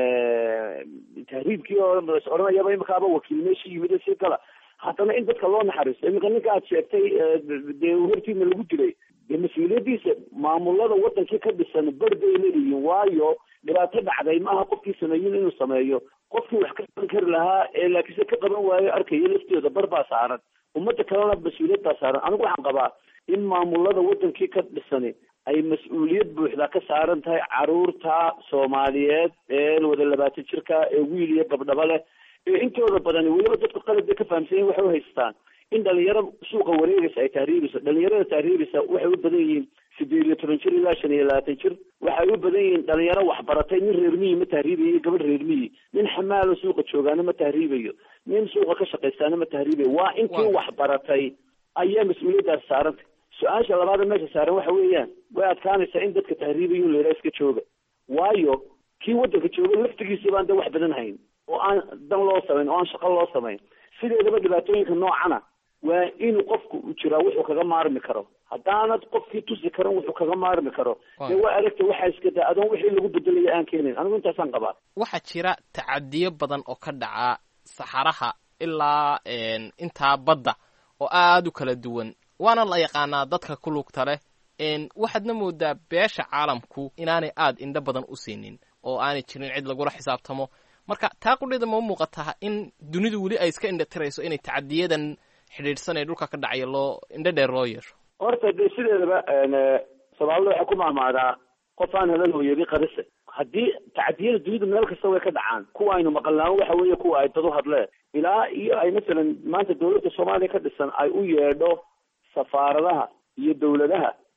tahriibkii oo is odhanayaba imikaaba wakiil meeshii yimid sii gala haddana in dadka loo naxariisto iminka ninka aad sheegtay dee hortiina lagu jiray dee mas-uuliyaddiisa maamulada wadankii ka dhisan bar bay leeyihiin waayo dhibaato dhacday maaha qofkii sameeyin inuu sameeyo qofkii wax ka qaban kari lahaa ee laakiinse ka qaban waayo arkaya laftooda bar baa saaran ummadda kalena mas-uuliyad baa saaran anigu waxaan qabaa in maamulada wadankii ka dhisani ay mas-uuliyad buuxda ka saaran tahay caruurta soomaaliyeed ee wada labaatan jirka ee wiil iyo gabdhaba leh ee intooda badani weliba dadku qalad bay ka fahamsan yihin waxay u haystaan in dhalinyaro suuqa wareegaysa ay tahriibayso dhalinyarada tahriibaysa waxay u badan yihiin sideed iyo toban jir ilaa shan iyo labaatan jir waxay u badan yihiin dhalinyaro waxbaratay nin reer miyi ma tahriibayo iyo gabadh reer miyi nin xamaalo suuqa joogaana ma tahriibayo nin suuqa ka shaqaystaana ma tahriibayo waa intii waxbaratay ayaa mas-uuliyaddaasi saarantay su-aasha labaada meesha saaran waxa weeyaan way adkaanaysaa in dadka tahriibayo in la yidhaha iska jooga waayo kii waddanka jooga laftigiisa baan de wax badan hayn oo aan dan loo samayn oo aan shaqo loo samayn sideedaba dhibaatooyinka noocana waa inuu qofku u jiraa wuxuu kaga maarmi karo haddaanad qofkii tusi karan wuxuu kaga maarmi karo dee waa aragta waxaa iska daa adoon wixii lagu bedelaya aan keenayn anigu intaasaan qabaa waxaa jira tacadiyo badan oo ka dhaca saxaraha ilaa intaa badda oo aada u kala duwan waana la yaqaanaa dadka ku lugta leh waxaadna moodaa beesha caalamku inaanay aada indho badan u siinin oo aanay jirin cid lagula xisaabtamo marka taa qudheeda ma muuqataa in dunidu weli ay iska indhatirayso inay tacadiyadan xidhiidhsan ee dhulka ka dhacaya loo indho dheer loo yeesho horta dee sideedaba soomaalida waxay ku mahmaadaa qof aan hadal hooyadi qarise haddii tacadiyada dunidu meel kasta way ka dhacaan kuwa aynu maqalnaamo waxa weeye kuwa ay dad u hadleen ilaa iyo ay masalan maanta dawladda soomaaliya ka dhisan ay u yeedho safaaradaha iyo dawladaha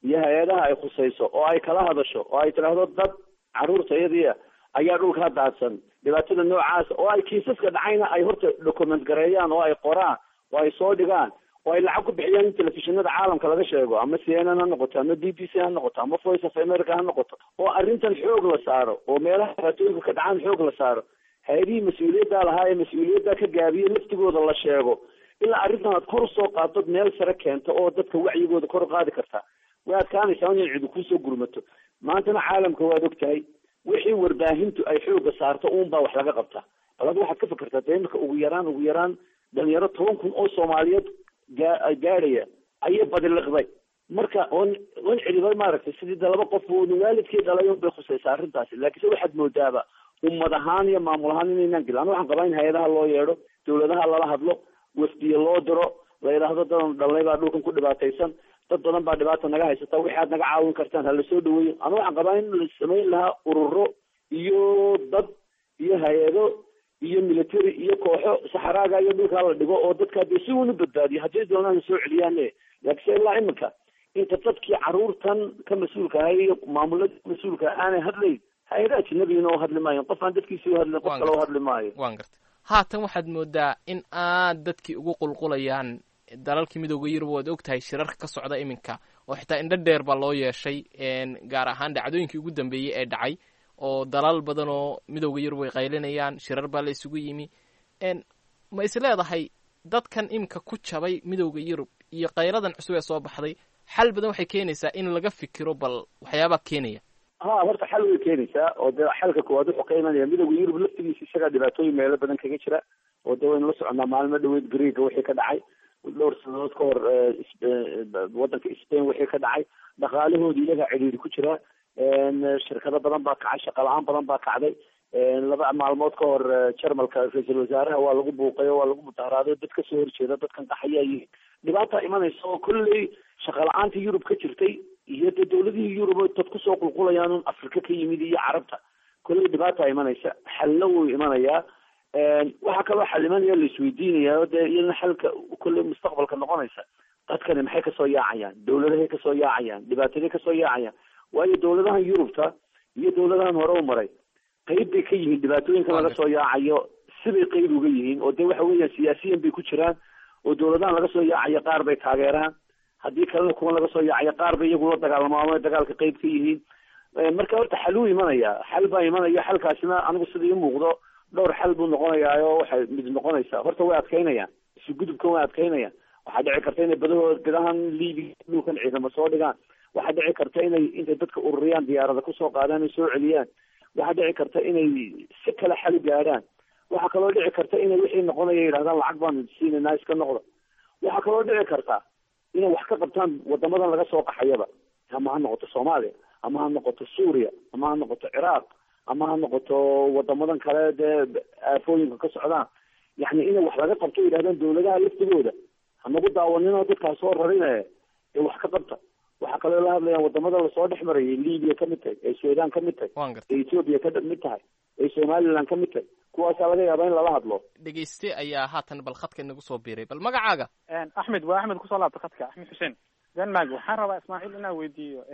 iyo hay-adaha ay khusayso oo ay kala hadasho oo ay tidhaahdo dad carruurtayadiia ayaa dhulkaa daadsan dhibaatada noocaasa oo ay kiisaska dhacayna ay horta document gareeyaan oo ay qoraan oo ay soo dhigaan oo ay lacag ku bixiyaan in telefishinada caalamka laga sheego ama c n n ha noqoto ama b b c ha noqoto ama voice of america ha noqoto oo arrintan xoog la saaro oo meelaha dhibaatooyinka ka dhacaan xoog la saaro hay-adihii mas-uuliyaddaa lahaa ee mas-uuliyaddaa ka gaabiye laftigooda la sheego ilaa arrintan aad kor usoo qaadod meel sare keento oo dadka wacyigooda kor u qaadi kartaa way adkaanaysaa in cidi kusoo gurmato maantana caalamka waad og tahay wixii warbaahintu ay xooga saarto uun baa wax laga qabtaa bal ad waxaad ka fikirtaa dee imika ugu yaraan ugu yaraan dhalinyaro toban kun oo soomaaliyeed gaa gaadhaya ayay badiliqday marka on on celiba maaragtay sidii de laba qof oo waalidkii dhalay un bay khusaysaa arrintaasi laakiinse waxaad moodaaba ummad ahaan iyo maamul ahaan inaynaan gelin ana waxaan qabaa in hay-adaha loo yeedho dawladaha lala hadlo wafdiye loo diro la yidhaahdo dadan dhalnay baa dhulkan ku dhibaataysan dad badan baa dhibaata naga haysata wixi aad naga caawin kartaan ha lasoo dhaweeyo ana waxaan qabaa in la samayn lahaa ururo iyo dad iyo hay-ado iyo military iyo kooxo saxaraaga iyo dhulkaa la dhigo oo dadka dee si uuna badbaadiyo haddii doonaan soo celiyaane laakiinse ilaa iminka inta dadkii caruurtan ka mas-uulka ahay iyo maamulada mas-uulka aanay hadlayn hay-ada ajinabiina oo hadli maayo qof aan dadkiisi u hadlin qof kale u hadli maayo waan gartay haatan waxaad moodaa in aad dadkii ugu qulqulayaan dalalkii midooda yurub waad og tahay shirarka ka socda iminka oo xitaa indho dheer baa loo yeeshay gaar ahaan dhacdooyinkii ugu dambeeyey ee dhacay oo dalal badan oo midooda yurub ay qaylinayaan shirar baa la isugu yimi ma is leedahay dadkan iminka ku jabay midooda yurub iyo kayradan cusub ee soo baxday xal badan waxay keenaysaa in laga fikiro bal waxyaabaa keenaya ha horta xal way keenaysaa oo de xalka koowaad wuxuu ka imanaya midooda yurub laftigiisa isagaa dhibaatooyin meelo badan kaga jira oo de waynu la soconaa maalmo dhaweyd greega wixii ka dhacay dhowr sanadood ka hor waddanka spain wixii ka dhacay dhaqaalahoodii iyagaa cidhiiri ku jira shirkado badan baa kacay shaqa la-aan badan baa kacday laba maalmood ka hor jarmalka ra-iisul wasaaraha waa lagu buuqay oo waa lagu mudaharaaday dad kasoo horjeeda dadkan qaxayaa yihiin dhibaata imanaysa oo kolley shaqa la-aanta yurub ka jirtay iyo de dawladihii yurub oo dad kusoo qulqulayaan un afrika ka yimid iyo carabta kolley dhibaata imanaysa xallo wuu imanayaa waxaa kaloo xal imanaya la isweydiinaya o dee iyadana xalka kolley mustaqbalka noqonaysa dadkani maxay kasoo yaacayaan dawladahay kasoo yaacayaan dhibaataday kasoo yaacayaan waayo dawladahan yurubta iyo dawladahan hore u maray qayb bay ka yihiin dhibaatooyinkan laga soo yaacayo sibay qayb uga yihiin oo de waxa weeyaan siyaasiyan bay ku jiraan oo dawladahan laga soo yaacayo qaar bay taageeraan haddii kalena kuwan laga soo yaacayo qaar bay iyagu la dagaalamaamo dagaalka qayb ka yihiin marka horta xal uu imanaya xal baa imanaya xalkaasina anigu sida ii muuqdo dhowr xal buu noqonayaa oo waxay mid noqonaysaa horta way adkaynayaan isu gudubkan way adkaynayaan waxaa dhici karta inay badahood gudahan libiya dhulkan ciidamo soo dhigaan waxaa dhici karta inay intay dadka ururiyaan diyaarada kusoo qaadaan ay soo celiyaan waxaa dhici karta inay si kale xali gaadhaan waxaa kaloo dhici karta inay wixii noqonaya yidhahdaan lacag baan siinayna iska noqda waxaa kaloo dhici karta inay wax ka qabtaan wadamadan laga soo qaxayaba ama ha noqoto soomaaliya ama ha noqoto suuriya ama ha noqoto ciraaq ama ha noqoto wadamadan kale dee aafooyinka ka socdaan yani inay wax laga qabto yidhahdaan dawladaha laftigooda hanagu daawaninoo dadkaa soo rarine ee wax ka qabta waxaa kaloo la hadlayaan wadamada lasoo dhex marayay libiya ka mid tahay ee sudan ka mid tahay ee ethoopia ka mid tahay ee somaliland ka mid tahay kuwaasaa laga yaabaa in lala hadlo dhegeyste ayaa haatan bal khadka inagu soo biiray bal magacaaga axmed waa axmed kusoo laabta khadka axmed xuseen denmark waxaan rabaa ismaaciil inaan weydiiyo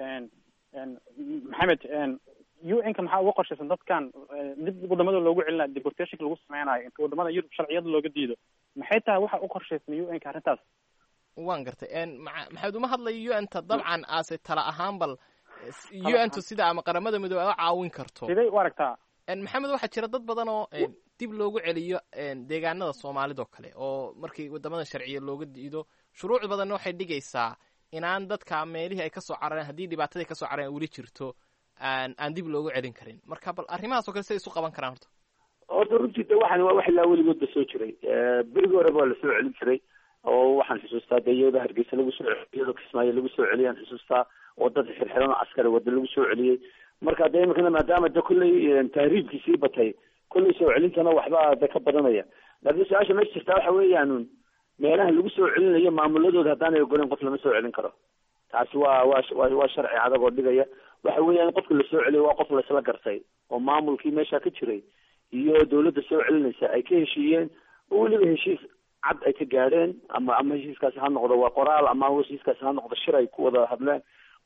maxamed u n ka maxaa uga qorshaysan dadkan dib wadamada loogu celinayo deportationka lagu sameynayo inta wadamada yurub sharciyada looga diido maxay tahay waxa u qorshaysan u n ka arrintaas waan gartay maxamed uma hadlayo u n ta dabcan aase tala ahaan bal u n tu sida ama qaramada midoobe a caawin karto siday u aragtaa maxamed waxaa jira dad badan oo dib loogu celiyo deegaanada soomaalida oo kale oo markii wadamada sharciya looga diido shuruuc badanna waxay dhigaysaa inaan dadka meelihii ay kasoo carareen haddii dhibaatadii kasoo carareen weli jirto aan aan dib loogu celin karin marka bal arrimahaas o kale siday isu qaban karaan horta horta runtii de waxan waa wax ilaa weligoodba soo jiray berigi horeba waa lasoo celin jiray oo waxaan xusuustaa de iyadoo hargeysa lagu soo celiy iyadoo kismaayo lagu soo celiyaan xusuustaa oo dad xirxiran oo askari wada lagu soo celiyey marka de imikana maadaama de kolley tahriibkii sii batay kolley soo celintana waxba de ka badanaya laakiin su-aasha meesha jirtaa waxa weeyaan meelaha lagu soo celinayo maamuladooda haddaanay ogoleyn qof lama soo celin karo taasi waa waa wa waa sharci adag oo dhigaya waxa weeyaan qofka lasoo celiyo waa qof laisla gartay oo maamulkii meesha ka jiray iyo dawladda soo celinaysa ay ka heshiiyeen oo weliba heshiis cad ay ka gaadheen ama ama heshiiskaasi ha noqdo waa qoraal ama heshiiskaasi ha noqdo shir ay ku wada hadleen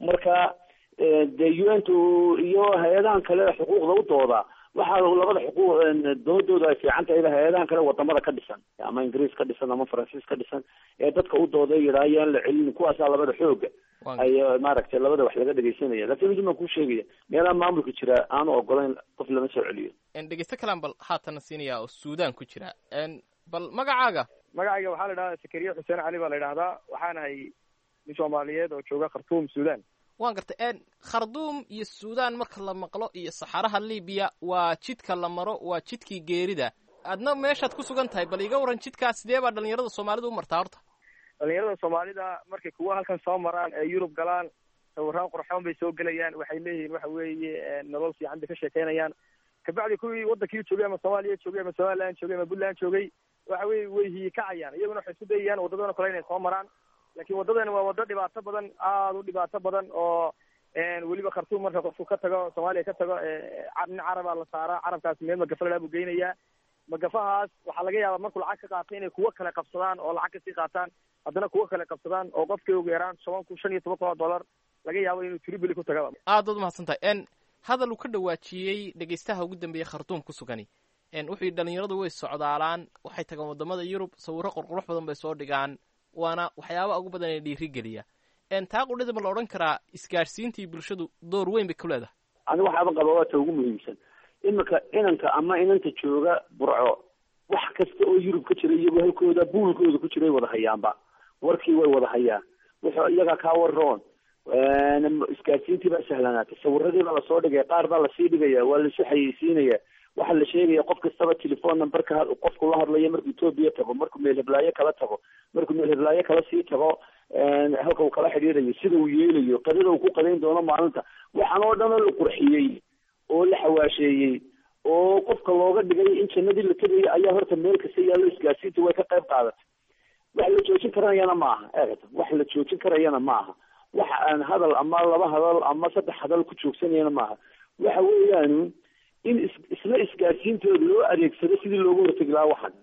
marka dee u n t iyo hay-adahan kale xuquuqda u dooda waxaa labada xuquuq doodooda ay fiican tahay hay-adahan kale wadamada ka dhisan ama ingiriis ka dhisan ama faransiis ka dhisan ee dadka u dooda yidhaa yaan la celin kuwaasaa labada xooga ay maaragtay labada wax laga dhegeysanaya lakin mid baan kuu sheegaya meelaha maamulka jira aanu ogolayn qof lama soo celiyo dhegeysto kalaan bal haatana siinaya oo suudaan ku jira bal magacaaga magacayga waxaa la idhahdaa sakariye xuseen cali baa la yidhahdaa waxaanahay nin soomaaliyeed oo jooga khartuum suudaan waan gartay kharduum iyo suudaan marka la maqlo iyo saxaraha libiya waa jidka la maro waa jidkii geerida adna meeshaad ku sugan tahay bal iga waran jidkaas sidee baa dhalinyarada soomaalida u martaa horta dhalinyarada soomaalida markay kuwa halkan soo maraan ee yurub galaan sawiraan qurxoon bay soo gelayaan waxay leeyihiin waxa weeye nolol fiican bay ka sheekeynayaan kabacdi kuwii wadankii joogay ama soomaaliya joogay ama somaliland joogay ama puntland joogay waxa weye way hiyikacayaan iyaguna waxay isku dayayaan wadadana kale inay soo maraan laakiin waddadan waa waddo dhibaato badan aada u dhibaato badan oo weliba khartuum marka qofku ka tago soomaaliya ka tago nin carabaa la saaraa carabkaas meel magafa ladhaa buu geynayaa magafahaas waxaa laga yaabaa markuu lacag ka qaato inay kuwo kale qabsadaan oo lacag kasii qaataan haddana kuwo kale qabsadaan oo qofkii ugu yaraan toban kun shan iyo toban kun oo dollar laga yaabo inuu tribili ku tagaba aad baad umahadsan tahay hadal uu ka dhawaajiyey dhegeystaha ugu dambeeyey khartuum ku sugani wuxuu yidhi dhalinyaradu way socdaalaan waxay tagaan wadamada yurub sawirro qurqurux badan bay soo dhigaan waana waxyaabaha ugu badan ee dhiirigeliya taa qudhida ma la odhan karaa isgaadhsiintii bulshadu door weyn bay ku leedahay ani waxaaba qaba waa ta ugu muhiimsan iminka inanka ama inanta jooga burco wax kasta oo yurub ka jira iyagoo halkooda buulkooda ku jiray wada hayaanba warkii way wada hayaan wuxuu iyaga kaa waroon isgaadhsiintii baa sahlanaatay sawiradii baa lasoo dhigaya qaar baa lasii dhigaya waa lasu xayeysiinaya waxaa la sheegaya qof kastaba telephone numberka qofku la hadlayo markuu etoobiya tago markuu meel heblaayo kala tago markuu meel heblaayo kala sii tago halka uu kala xidhiirayo sida uu yeelayo qadada uu ku qadayn doono maalinta waxaan oo dhan oo la qurxiyey oo la xawaasheeyey oo qofka looga dhigay in jannadii la tegayo ayaa horta meel kasta yaallo isgaadsiinta way ka qayb qaadatay wax la joojin karayana maaha eegata wax la joojin karayana maaha wax aan hadal ama laba hadal ama saddex hadal ku joogsanayana maaha waxa weeyaan in is isla isgaadsiintooda loo adeegsado sidii looga hortegi lahaa waxan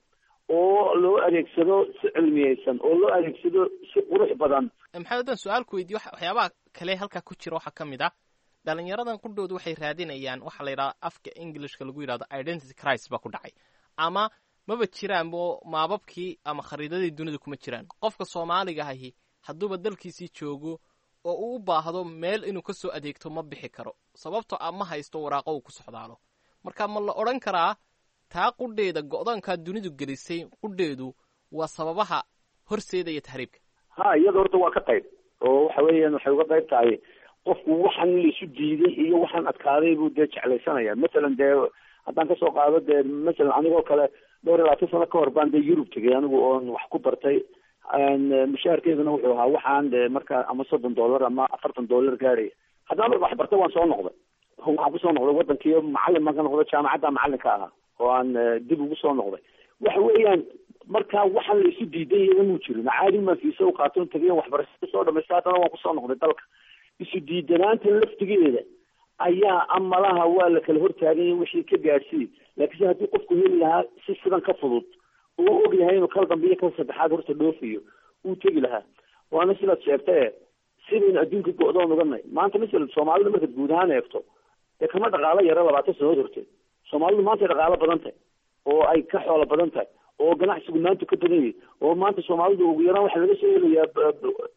oo loo adeegsado si cilmiyeysan oo loo adeegsado si qurux badan maxamed haddaan su-aal ku weydiyo waxyaabaha kale halkaa ku jira waxaa ka mid ah dhalinyaradan qudhooda waxay raadinayaan waxaa la yidhahda afka englishka lagu yidhahdo identity crisis baa ku dhacay ama maba jiraanbo maababkii ama khariidadii dunida kuma jiraan qofka soomaaliga ahi hadduuba dalkiisii joogo oo uu u baahdo meel inuu ka soo adeegto ma bixi karo sababtoo a ma haysto waraaqo uu ku socdaalo marka ma la odhan karaa taa qudheeda go-doonkaa dunidu gelisay qudheedu waa sababaha horseedaya tahriibka ha iyada horta waa ka qayb oo waxa weeyaan waxay uga qayb tahay qofku waxaan laisu diiday iyo waxaan adkaaday buu dee jeclaysanaya masalan dee haddaan kasoo qaado dee masalan anigoo kale dhowr iyo labaatan sano ka hor baan dee yurub tegay anigu oon wax ku bartay mushaharkeeduna wuxuu ahaa waxaan de markaa ama soddon dollar ama afartan dollar gaaraya haddana wax bartay waan soo noqday waxaan kusoo noqday wadankii macalin baan ka noqday jaamacadda macalinka ahaa oo aan dib ugu soo noqday waxa weeyaan markaa waxaan la isu diidan yaga muu jirin caadi maan fiisa u qaaton tagay waxbarashada soo dhamaysta haddana waan kusoo noqday dalka isu diidanaanta laftigeeda ayaa amalaha waa la kala hortaaganya wixii ka gaadhsiiy laakiinse haddii qofku heli lahaa si sidan ka fudud uu og yahay inuu kala dambeyo kala saddexaad horta dhoofiyo uu tegi lahaa waana sidaad sheegtae sidaynu adduunka go-doon uganay maanta masala soomaalida markaad guud ahaan eegto dee kama dhaqaalo yaro labaatan sanadood horteed soomaalidu maantay dhaqaalo badan tahay oo ay ka xoolo badan tahay oo ganacsigu maanta ka badan yahay oo maanta soomaalidu ugu yaraan waxaa laga soo helayaa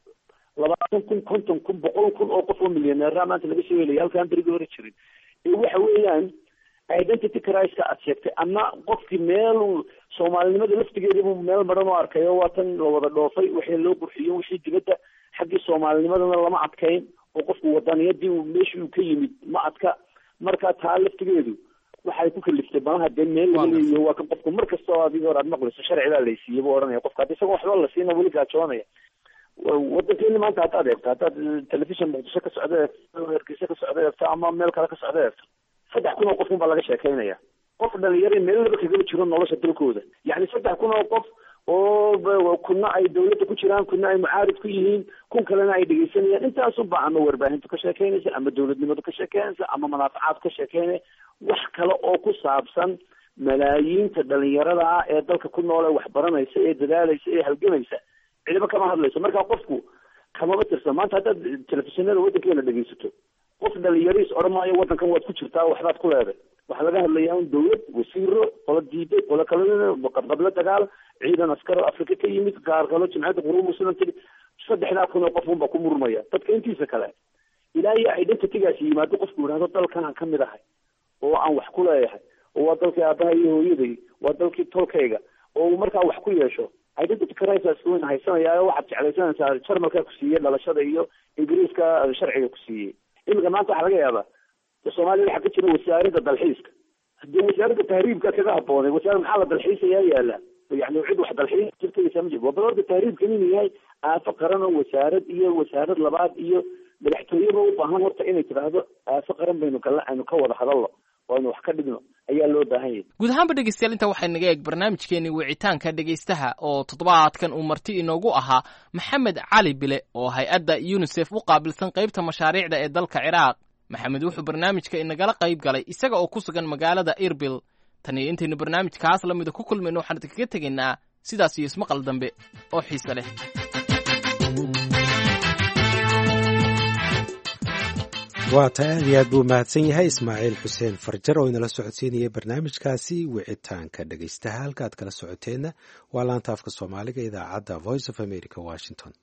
labaatan kun konton kun boqol kun oo qof oo milyaneera maanta laga soo helaya halkaan berigii hore jirin ee waxa weeyaan identity criska aad sheegtay ama qofkii meel soomaalinimada laftigeedibu meel maran oo arkay oo waa tan la wada dhoofay wixii loo qurxiyo wixii dibadda xaggii soomaalinimadana lama adkayn oo qofku wadaniyadii meeshii uu ka yimid ma adka marka taa laftigeedu waxay ku kaliftay banaha dee meel laga leeyahay waa kan qofku mar kasta oo adig hor aad maqlayso sharcigaa laysiiyey buu ohanaya qofka haddi isagoo waxba la siina weli gaajoonaya wadankeeni maanta haddaad eegto haddaad telefishon muqdisho ka socda eegto hargeysa ka socda eegto ama meel kale ka socda eegto saddex kun oo qof un baa laga sheekaynaya qof dhalinyaro meel laba kagaba jiro nolosha dalkooda yacni saddex kun oo qof oo kuna ay dawladda ku jiraan kuna ay mucaarid ku yihiin kun kalena ay dhegeysanayaan intaasunba ama warbaahintu ka sheekeynaysa ama dawladnimadu ka sheekeynaysa ama manaafacaad ka sheekeynaya wax kale oo ku saabsan malaayiinta dhalinyarada ah ee dalka ku nool ee waxbaranaysa ee dadaalaysa ee halgamaysa cidiba kama hadlayso marka qofku kamama tirsan maanta haddaad telefishinada waddankeena dhegeysato qof dhalinyariis odhan maayo waddankan waad ku jirtaa waxbaad ku leeday waxaa laga hadlayaa un dawlad wasiiro qola diiday qola kale qabqablo dagaal ciidan askaro afrika ka yimid qaar kalo jimciyadda qurub muslim tiri saddexdaa kun oo qof unbaa ku murmaya dadka intiisa kale ilaa iyo identitygaasi yimaado qofku yidhahdo dalkanaan ka mid ahay oo aan wax ku leeyahay oo waa dalkii aabaha iyo hooyaday waa dalkii tolkayga oo uu markaa wax ku yeesho identity crisis wayna haysanaya waxaad jeclaysanaysaa jarmalkaa ku siiyey dhalashada iyo ingiriiska sharciga ku siiyey iminka maanta waxaa laga yaabaa soomaaliya waxaa ka jira wasaaradda dalxiiska hadii wasaaradda tahriibka kaga haboonay wasaarad maxaa la dalxiisayaa yaala yani cid wax dalxiis jirtaysa ma jiro waa balorda tahriibkan inuu yahay aafo qaran oo wasaarad iyo wasaarad labaad iyo madaxtooyeba u baahan horta inay tidhaahdo aafo qaran baynu kala aynu ka wada hadalno oo aynu wax ka dhigno ayaa loo baahan yahay guud ahaanba dhegeystayaal inta waxay naga eeg barnaamijkeeni wicitaanka dhegeystaha oo toddobaadkan uu marti inoogu ahaa maxamed cali bile oo hay-adda unisef u qaabilsan qaybta mashaariicda ee dalka ciraaq maxamed wuxuu barnaamijka inagala qayb galay isaga oo ku sugan magaalada irbil tan iyo intaynu barnaamijkaas la mida ku kulmayno waxaan idinkaga tegaynaa sidaas iyo ismaqal dambe oo xiise leh waa ta aad iyo aad buu mahadsan yahay ismaaciil xuseen farjar oo inala socodsiinayay barnaamijkaasi wicitaanka dhegeystaha halka aad kala socoteenna waa laanta afka soomaaliga idaacadda voice of america washington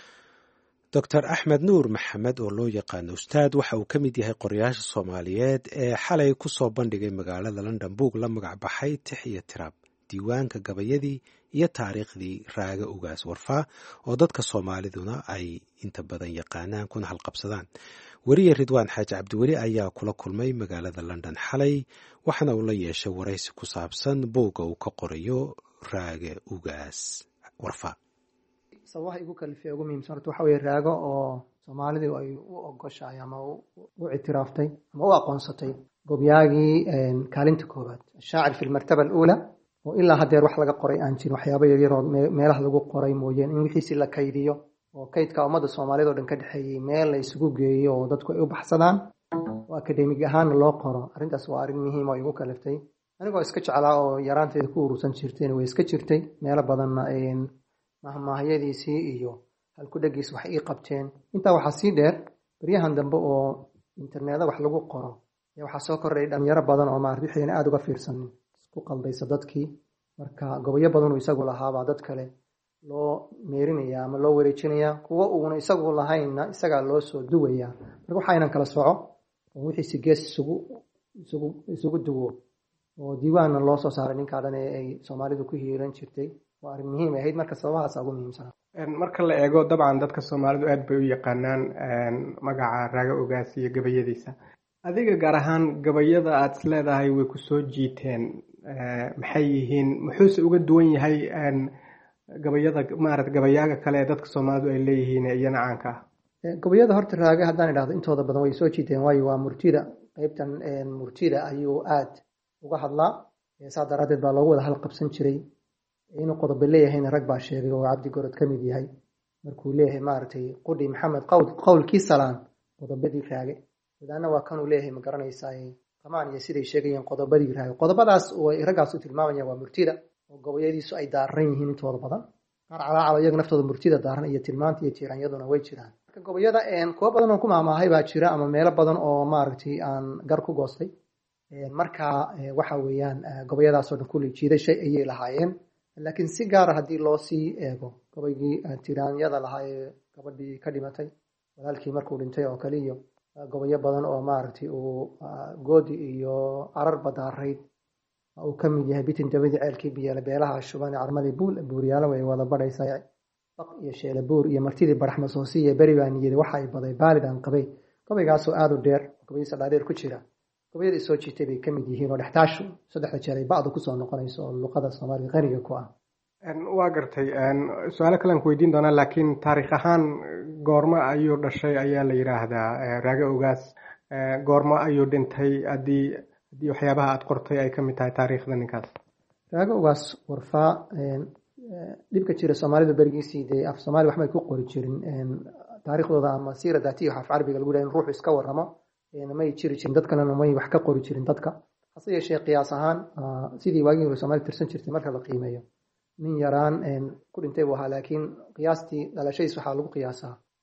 doctor axmed nuur maxamed oo loo yaqaano ustaad waxa uu ka mid yahay qorayaasha soomaaliyeed ee xalay ku soo bandhigay magaalada london buug la magac baxay tix iyo tiraab diiwaanka gabayadii iyo taariikhdii raaga ugaas warfaa oo dadka soomaaliduna ay inta badan yaqaanaan kuna halqabsadaan weriye ridwaan xaaji cabdiweli ayaa kula kulmay magaalada london xalay waxaana uu la yeeshay waraysi ku saabsan buugga uu ka qorayo raaga ugaas warfaa sababaha igu kalifay ugu muhiimsan horta waxa weye raago oo soomaalidu ay u ogoshahay ama u ictiraaftay ama u aqoonsatay gobyaagii kaalinta koowaad shaacir fi lmartaba aluula oo ilaa haddeer wax laga qoray aan jirin waxyaaba yaryaroo meelaha lagu qoray mooyeen in wixiisi la kaydiyo oo kaydka ummadda soomaaliyad oo dhan ka dhexeeyey meel la isugu geeyo oo dadku ay u baxsadaan oo akademig ahaanna loo qoro arrintaas waa arrin muhiim oo igu kaliftay anigoo iska jeclaa oo yaraanteeda ku urursan jirteen way iska jirtay meelo badanna mahmahyadiisii iyo halkudhegiis wax ii qabteen intaa waxaa sii dheer baryahan dambe oo interneeda wax lagu qoro waxaa soo kordhay dhalinyaro badan oo maarata wixayna aada uga fiirsanin isku qaldaysa dadkii marka gobolyo badanuu isagu lahaabaa dad kale loo meerinaya ama loo wareejinaya kuwo uuna isagu lahaynna isagaa loo soo duwaya marka waxaynan kala soco oo wixiisi gees isugu isugu isugu duwo oo diiwaanna loo soo saaray ninkaa dhan ee ay soomaalidu ku hiiran jirtay waa arrin muhiim ahayd marka sababahaas ugu muhiimsana marka la eego dabcan dadka soomaalidu aad bay u yaqaanaan magaca raaga ogaas iyo gabayadiisa adiga gaar ahaan gabayada aad is leedahay way ku soo jiiteen maxay yihiin muxuuse uga duwan yahay gabayada maarata gabayaaga kale ee dadka soomaalidu ay leeyihiin iyana caanka ah gabayada horta raaga haddaan idhahdo intooda badan way soo jiiteen waayo waa murtida qeybtan murtida ayuu aad uga hadlaa saa daraaddeed baa loogu wada halqabsan jiray inuu qodobo leeyahayna rag baa sheegay oo cabdi gorod ka mid yahay markuu leeyahay maaragtay qudhi maxamed qowlkii salaan qodobadii raage wadaana waa kanuu leeyahay ma garanaysaa qamaan iyo siday sheegayeen qodobadii raage qodobadaas oo ay raggaas u tilmaamayaan waa murtida oo gabayadiisu ay daaran yihiin intooda badan qaar calaacala iyaga naftooda murtida daaran iyo tilmaanta iyo tiiranyaduna way jiraan marka gabayada kuwo badan oo ku maamaahay baa jira ama meelo badan oo maaragtay aan gar ku goostay marka waxa weeyaan gabayadaasoo dhan kulli jiidashay ayay lahaayeen laakiin si gaara haddii loo sii eego gabaygii tiraanyada lahaa ee gabadhii ka dhimatay walaalkii markuu dhintay oo kale iyo gobayo badan oo maaragtay uu goodi iyo carar badaarayd uu ka mid yahay bitin dabadii ceelkii biyeele beelaha shuban carmadii buul buuryaalo way wada badhaysaa baq iyo sheele buur iyo martidii barax masoosi iyo beri baan yidhi waxa ay baday baalid aan qabay gabaygaasoo aada u dheer gabayadiisa dhaadheer ku jira gabayada soo jiitay bay ka mid yihiin oo dhextaashu saddexda jeer ay bacdu kusoo noqonayso oo luqada soomaaliga qaniga ku ah waa gartay su-aalo kalean ku weydiin doonaa laakiin taariikh ahaan goormo ayuu dhashay ayaa la yidhaahdaa raage ogaas goormo ayuu dhintay haddii haddii waxyaabaha aada qortay ay ka mid tahay taariikhda ninkaas raage ogaas warfaa dhibka jira soomaalidu berigiisii dee af soomaali waxbay ku qori jirin taariikhdooda ama siira daatiya af carabiga lagu yidhaha in ruuxu iska warramo may jiri jirin dad kalena may wax ka qori jirin dadka hase yeeshee qiyaas ahaan sidii waagii hore soomaali tirsan jirtay marka la qiimeeyo nin yaraan ku dhintay buu ahaa laakiin qiyaastii dhalashadiis waxaa lagu qiyaasaa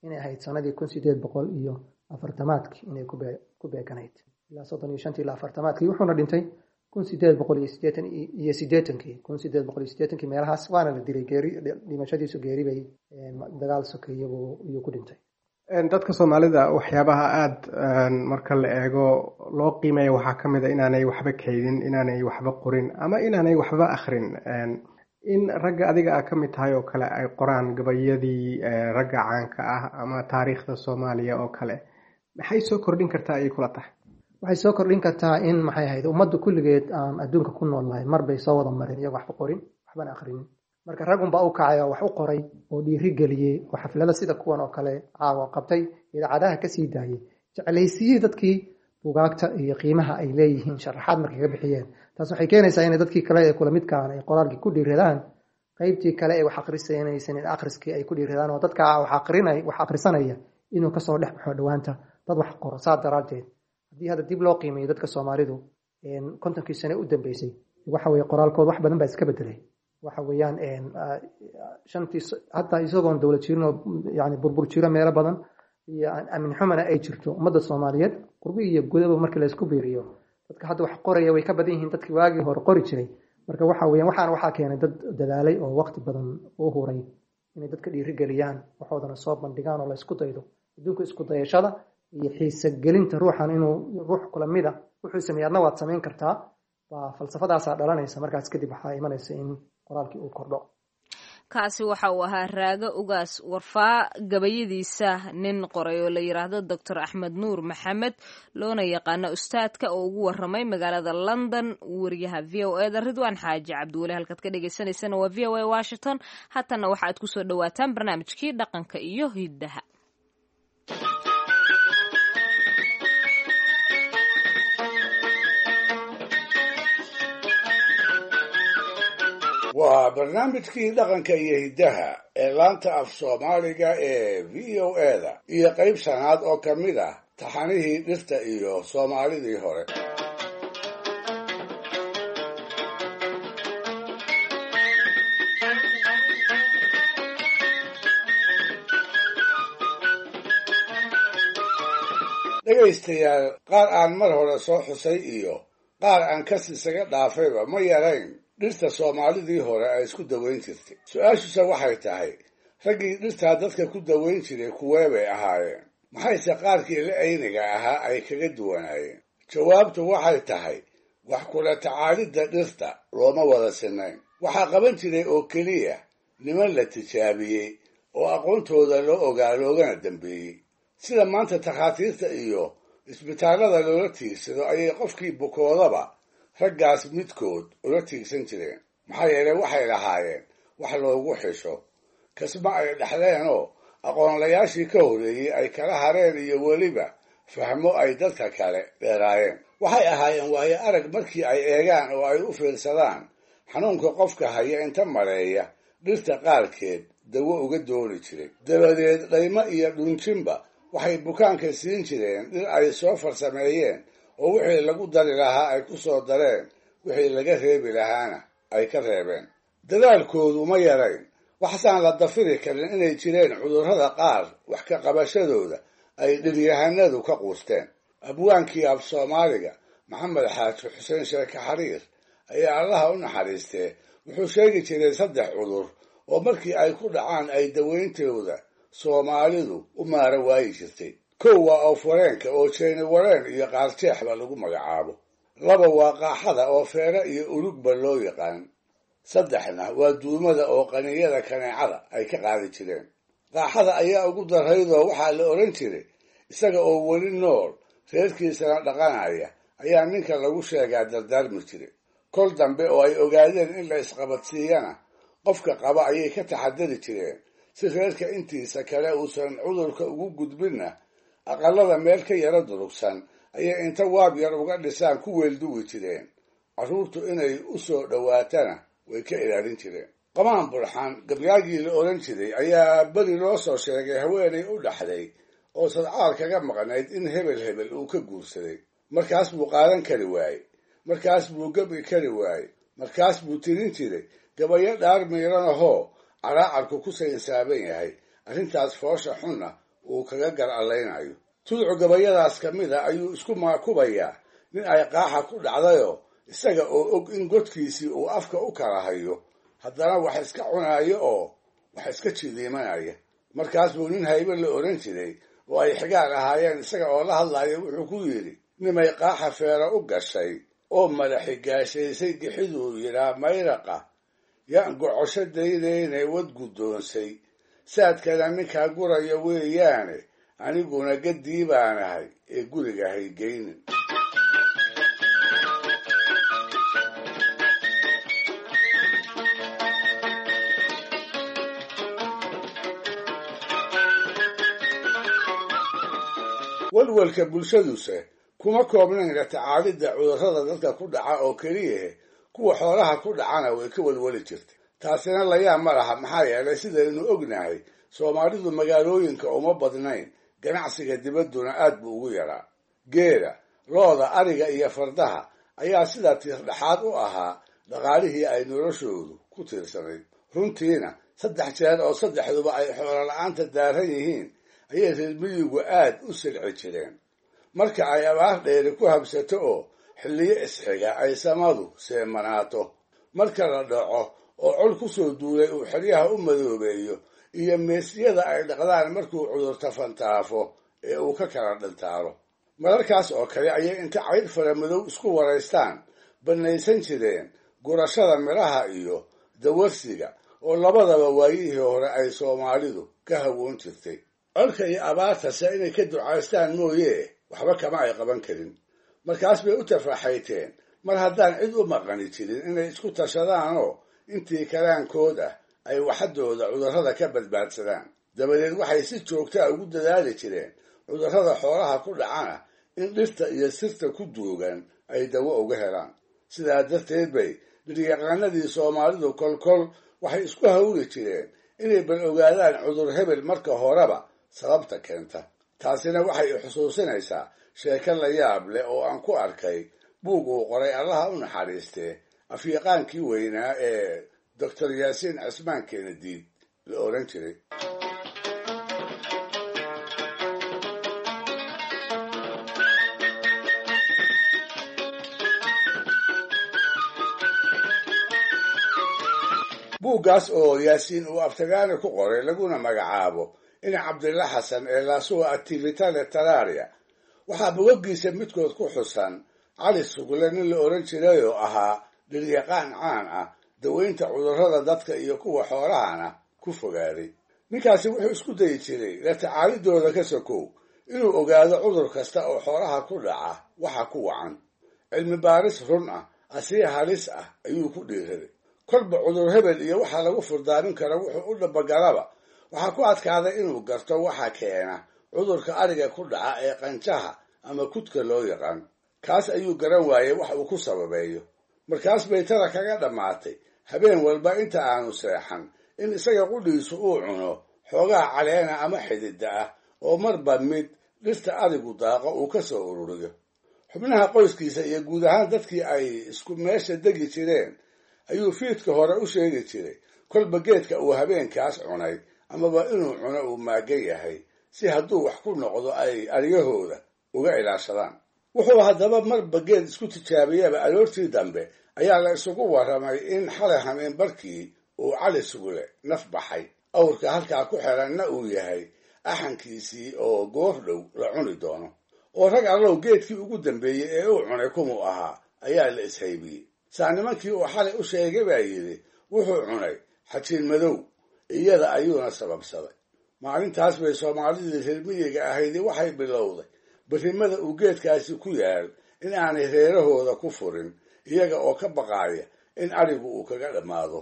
inay ahayd sanadii kun sideed boqol iyo afartamaadkii inay ku beeganayd ilaa soddon iyo shantii ilaa afartamaadkii wuxuuna dhintay kun sideed boqol iyo sideetan iyo sideetankii kun sideed boqol iyo sideetankii meelahaas waana la dilay geeri dhimashadiisu geeri bay dagaal sokeeyabuu iyuu ku dhintay dadka soomaalida waxyaabaha aada marka la eego loo qiimeeya waxaa ka mid a inaanay waxba kaydin inaanay waxba qorin ama inaanay waxba akhrin in ragga adiga a ka mid tahay oo kale ay qoraan gabayadii ragga caanka ah ama taariikhda soomaaliya oo kale maxay soo kordhin kartaa ayay kula tahay waxay soo kordhin kartaa in maxay ahayd ummadda kulligeed aan adduunka ku nool nahay mar bay soo wada mareen iyago waxba qorin waxbana akhrinin marka ragunbaa u kacay oo wax u qoray oo dhiiri geliyey oo xaflada sida kuwan oo kale caawa qabtay idaacadaha kasii daayey jeclaysiiyey dadkii bugaagta iyo qiimaha ay leeyihiin sharaxaad markay ka bixiyeen taas waxay keenaysaa inay dadkii kale ee kula midkaan ay qoraalkii ku dhiiradaan qaybtii kale ee wax akhrisanaysan in akhriskii ay ku dhiiradaan oo dadka wax akhrisanaya inuu kasoo dhex baxo dhowaanta dad wax qoro saa daraaddeed haddii hadda dib loo qiimeeyo dadka soomaalidu kontonkii sane u dambeysay waxa weye qoraalkood wax badan baa iska bedelay waxa weeyaan shantii hataa isagoon dowlad jirin oo yani burbur jiro meelo badan iyo amin xumana ay jirto ummadda soomaaliyeed qurbi iyo gudaba markii laysku biiriyo dadka hadda wax qoraya way ka badan yihiin dadkii waagii hore qori jiray marka waxa weeyaan waxaana waxaa keenay dad dadaalay oo waqti badan u huray inay dadka dhiirigeliyaan waxoodana soo bandhigaan oo la isku daydo adduunka isku dayashada iyo xiise gelinta ruuxan inuu ruux kula mida wuxuu sameeyey adna waad samayn kartaa waa falsafadaasaa dhalanaysa markaas kadib waxaa imanaysa in qoraalkii uu kordho kaasi waxa uu ahaa raago ugaas warfaa gabayadiisa nin qoray oo la yidhaahdo doctor axmed nuur maxamed loona yaqaano ustaadka oo ugu waramay magaalada london wariyaha v o eda ridwaan xaaji cabdiweli halkaad ka dhagaysanaysana waa v o a washington haatana waxaad kusoo dhawaataan barnaamijkii dhaqanka iyo hiddaha waa barnaamijkii dhaqanka iyo hiddaha ee laanta af soomaaliga ee v o eda iyo qayb shanaad oo ka mid ah taxanihii dhirta iyo soomaalidii hore dhegaystayaal qaar aan mar hore soo xusay iyo qaar aan kas isaga dhaafayba ma yarayn dhirta soomaalidii hore ay isku dawayn jirtay su-aashuse waxay tahay raggii dhirtaa dadka ku dawayn jiray kuwee bay ahaayeen maxayse qaarkii la ayniga ahaa ay kaga duwanaayeen jawaabtu waxay tahay wax kula tacaalidda dhirta looma wada sinayn waxaa qaban jiray oo keliya niman la tijaabiyey oo aqoontooda loo ogaa loogana dambeeyey sida maanta takhaatiirta iyo isbitaallada loola tiigsado ayay qofkii bukoodaba raggaas midkood ula tiigsan jireen maxaa yeelay waxay lahaayeen wax loogu xisho kasma ay dhexleenoo aqoonlayaashii ka horreeyey ay kala hareen iyo weliba fahmo ay dadka kale dheeraayeen waxay ahaayeen waayo arag markii ay eegaan oo ay u fiirsadaan xanuunka qofka haya inta mareeya dhirta qaarkeed dawo uga dooni jiray dabadeed dhaymo iyo dhunjinba waxay bukaanka siin jireen dhir ay soo farsameeyeen oo wixii lagu dari lahaa ay ku soo dareen wixii laga reebi lahaana ay ka reebeen dadaalkoodu ma yarayn waxsaan la dafiri karin inay jireen cudurrada qaar wax ka qabashadooda ay dhiryahanadu ka quusteen abwaankii af soomaaliga maxamed xaaji xuseen sheeke xariir ayaa allaha u naxariistee wuxuu sheegi jiray saddex cudur oo markii ay ku dhacaan ay dawayntooda soomaalidu u maara waayi jirtay kow waa oofareenka oo jeeni wareen iyo qaarjeexba lagu magacaabo laba waa qaaxada oo feere iyo urugba loo yaqaan saddexna waa duumada oo qaniyada kaneecada ay ka qaadi jireen qaaxada ayaa ugu daraydoo waxaa la odhan jiray isaga oo weli nool reerkiisana dhaqanaya ayaa ninka lagu sheegaa dardaarmi jiray kol dambe oo ay ogaadeen in la isqabadsiiyana qofka qaba ayay ka taxadari jireen si reerka intiisa kale uusan cudurka ugu gudbinna aqalada meel ka yaro durugsan ayay inta waab yar uga dhisaan ku weelduwi jireen carruurtu inay u soo dhowaatana way ka ilaalin jireen qamaan burxaan gabyaagii la odhan jiray ayaa beri loo soo sheegay haweenay u dhaxday oo sadcaal kaga maqnayd in hebel hebel uu ka guursaday markaas buu qaadan kari waaye markaas buu gabi kari waaye markaas buu tirin jiray gabayo dhaar miiran ahoo caraacarku ku saynsaaban yahay arrintaas foosha xunna uu kaga gar allaynayo tudcu gabayadaas ka mid a ayuu isku maakubayaa nin ay qaaxa ku dhacdayoo isaga oo og in godkiisii uu afka u kala hayo haddana wax iska cunaayo oo wax iska jidiimanaya markaas buu nin haybe la odhan jiray oo ay xigaar ahaayeen isaga oo la hadlaya wuxuu ku yidhi nimay qaaxa feero u gashay oo madaxi gaashaysay gixiduu yidhaa mayraqa yaan gocosho daydaynay wad guddoonsay saadkana ninkaa guraya weeyaane aniguna gaddii baanahay ee guriga haygeynin walwalka bulshaduse kuma koobnayn la tacaalidda cudurrada dadka ku dhaca oo keliyahe kuwa xoolaha ku dhacana way ka walwali jirtay taasina layaab ma laha maxaa yeelay sidaynu ognahay soomaalidu magaalooyinka uma badnayn ganacsiga dibadduna aad buu ugu yaraa geela looda ariga iyo fardaha ayaa sidaa tiirdhaxaad u ahaa dhaqaalihii ay noloshoodu ku tiirsanayd runtiina saddex jeer oo saddexduba ay xoolo la-aanta daaran yihiin ayay reer miyigu aad u silci jireen marka ay abaar dheeri ku habsato oo xilliyo isxiga ay samadu seemanaato marka la dhaco oo col ku soo duulay uu xeryaha u madoobeeyo iyo meesyada ay dhaqdaan markuu cudurta fantaafo ee uu ka kala dhintaalo mararkaas oo kale ayay inta cayd faramadow isku waraystaan bannaysan jireen gurashada midhaha iyo dawarsiga oo labadaba waayihii hore ay soomaalidu ka hawoon jirtay colka iyo abaartase inay ka ducaystaan mooye waxba kama ay qaban karin markaas bay u tafaxayteen mar haddaan cid u maqani jirin inay isku tashadaanoo intii kalaankood ah ay waxadooda cudurrada ka badbaadsadaan dabadeed waxay si joogtaa ugu dadaali jireen cudurrada xoolaha ku dhacana in dhirta iyo sirta ku duugan ay dawo uga helaan sidaa darteed bay dhiryaqaanadii soomaalidu kolkol waxay isku hawli jireen inay bal ogaadaan cudur hebel marka horeba sababta keenta taasina waxay xusuusinaysaa sheeko la yaab leh oo aan ku arkay buug uu qoray allaha u naxariistee afyaqaankii weynaa ee doctor yaasiin cismaan kenediid la odhan jiray buuggaas oo yaasiin uu aftagaani ku qoray laguna magacaabo in cabdilla xasan ee laasuwa activitale talaria waxaa bogagiisa midkood ku xusan cali sugle nin la odhan jiray oo ahaa dhiryaqaan caan ah daweynta cudurrada dadka iyo kuwa xoolahana ku fogaaday ninkaasi wuxuu isku dayi jiray la tacaalidooda ka sokow inuu ogaado cudur kasta oo xoolaha ku dhaca waxa ku wacan cilmi baaris run ah asii halis ah ayuu ku dhiiraday kolba cudur hebel iyo waxa lagu furdaamin kara wuxuu u dhabagalaba waxaa ku adkaaday inuu garto waxa keena cudurka ariga ku dhaca ee qanjaha ama kudka loo yaqaan kaas ayuu garan waayey wax uu ku sababeeyo markaas bay tada kaga dhammaatay habeen walba inta aanu seexan in isaga qudhiisu uu cuno xoogaha caleena ama xidida ah oo marba mid dhirta adigu daaqo uu ka soo ururiyo xubnaha qoyskiisa iyo guud ahaan dadkii ay isku meesha degi jireen ayuu fiidka hore u sheegi jiray kolba geedka uu habeenkaas cunay amaba inuu cuno uu maagan yahay si hadduu wax ku noqdo ay aryahooda uga ilaashadaan wuxuu haddaba marba geed isku tijaabiyaba aroortii dambe ayaa la isugu warramay in xalay hameen barkii uu cali sugle naf baxay awrka halkaa ku xiranna uu yahay axankiisii oo goor dhow la cuni doono oo rag allow geedkii ugu dambeeyey ee uu cunay kumuu ahaa ayaa la ishaybiyey saa nimankii uu xalay u sheegay baa yidhi wuxuu cunay xajiin madow iyada ayuuna sababsaday maalintaas bay soomaalidii reer miyiga ahaydi waxay bilowday berrimada uu geedkaasi ku yaal in aanay reerahooda ku furin iyaga oo ka baqaaya in arigu uu kaga dhammaado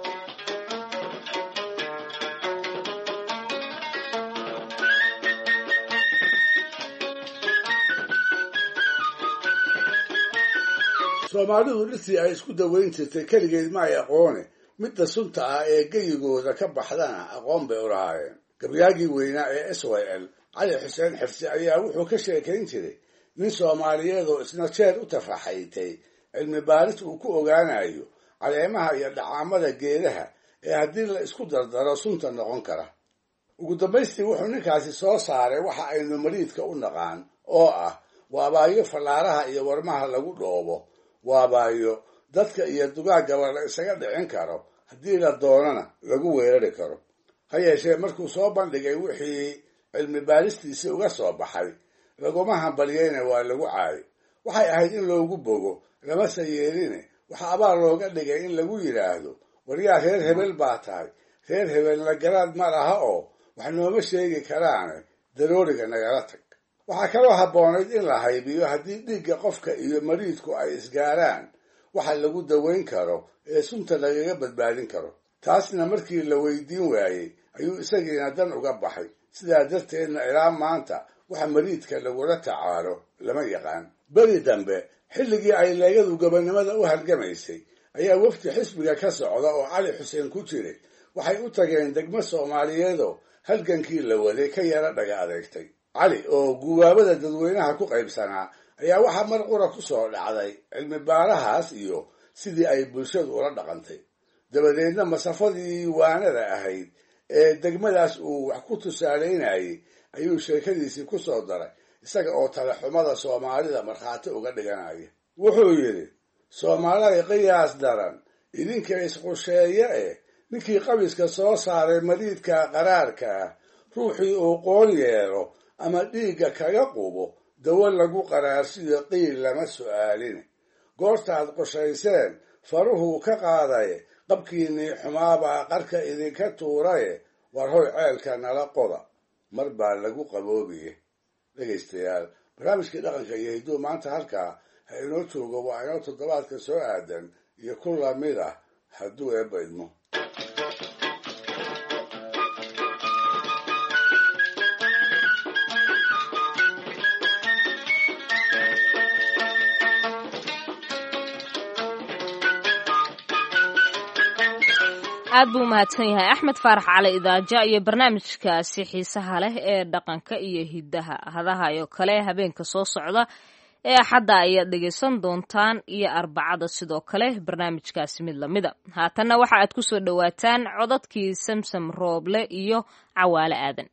soomaalidu dhirtii ay isku daweyn jirtay keligeed ma ay aqoone midda sunta ah ee geyigooda ka baxdana aqoon bay u lahaayeen gabyaagii weynaa ee s y l cali xuseen xirsi ayaa wuxuu ka sheekayn jiray nin soomaaliyeed oo isna jeer u tafaxaytay cilmi baaris uu ku ogaanayo caleemaha iyo dhacaamada geedaha ee haddii la isku dardaro sunta noqon kara ugu dambaystii wuxuu ninkaasi soo saaray waxa aynu mariidka u naqaan oo ah waabaayo fallaaraha iyo warmaha lagu dhoobo waabaayo dadka iyo dugaaggaba la isaga dhicin karo haddii la doonana lagu weerari karo ha yeeshee markuu soo bandhigay wixii cilmi baaristiisii uga soo baxay laguma hambalyeyna waa lagu caayo waxay ahayd in loogu bogo lamase yeeline waxa abaal looga dhigay in lagu yidhaahdo waryaa reer hebel baa tahay reer hebelna garaad ma laha oo wax nooma sheegi karaane darooriga nagala tag waxaa kaloo habboonayd in la haybiyo haddii dhiigga qofka iyo mariidku ay isgaaraan waxa lagu daweyn karo ee sunta lagaga badbaadin karo taasna markii la weydiin waayey ayuu isagiina dan uga baxay sidaa darteedna ilaa maanta waxa mariidka lagula tacaalo lama yaqaan beri dambe xilligii ay leegadu gobonnimada u halgamaysay ayaa wafdi xisbiga ka socda oo cali xuseen ku jiray waxay u tageen degmo soomaaliyeedoo halgankii la waday ka yara dhaga adeegtay cali oo guwaabada dadweynaha ku qaybsanaa ayaa waxaa mar qura ku soo dhacday cilmi baarahaas iyo sidii ay bulshadu ula dhaqantay dabadeedna masafadii waanada ahayd ee degmadaas uu wax ku tusaalaynayay ayuu sheekadiisii ku soo daray isaga oo talaxumada soomaalida markhaati uga dhiganaya wuxuu yidhi soomaaliday qiyaas daran idinka isqusheeye eh ninkii qabiska soo saaray mariidka qaraarka ah ruuxii uu qoon yeelo ama dhiigga kaga qubo dawo lagu qaraarsiyo qiil lama su'aaline goortaad qushayseen faruhuu ka qaadaye qabkiinnii xumaabaa qarka idinka tuuraye war hoy ceelka nala qoda mar baa lagu qaboobiye dhegaystayaal barnaamijkii dhaqanka iyo hidduu maanta halkaa ha inoo joogo waa inoo toddobaadka soo aadan iyo ku lamid ah hadduu eebba idmo aad buu umahadsan yahay axmed faarax cali idaaja iyo barnaamijkaasi xiisaha leh ee dhaqanka iyo hiddaha hadaha oo kale habeenka soo socda ee axadda ayaad dhegaysan doontaan iyo arbacada sidoo kale barnaamijkaasi mid lamida haatanna waxa aad ku soo dhowaataan codadkii samsam rooble iyo cawaale aadan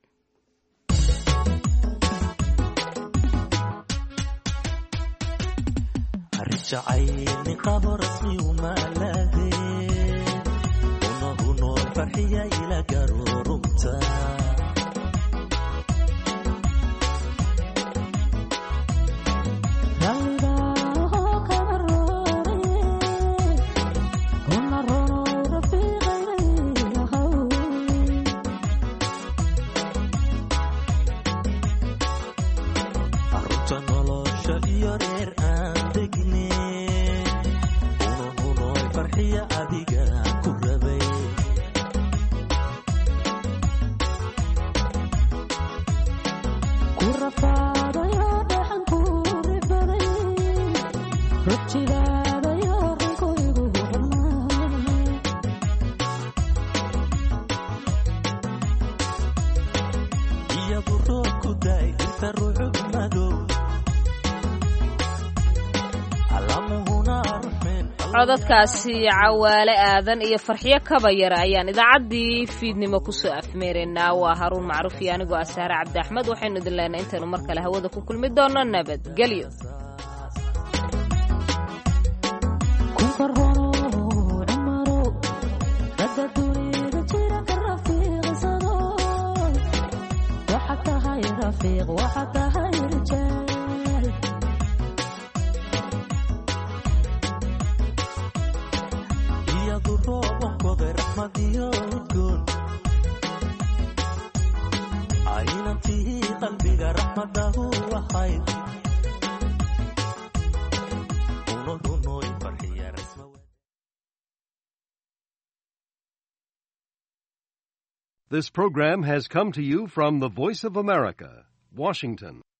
codadkaasi cawaale aadan iyo farxiyo kabayara ayaan idaacaddii fiidnimo kusoo afmeeraynaa waa haruun macruuf iyo anigoo asaare cabdi axmed waxaynu idin leenahay intaynu mar kale hawada ku kulmi doono nabadgelyo This program has come to you from the Voice of America, Washington.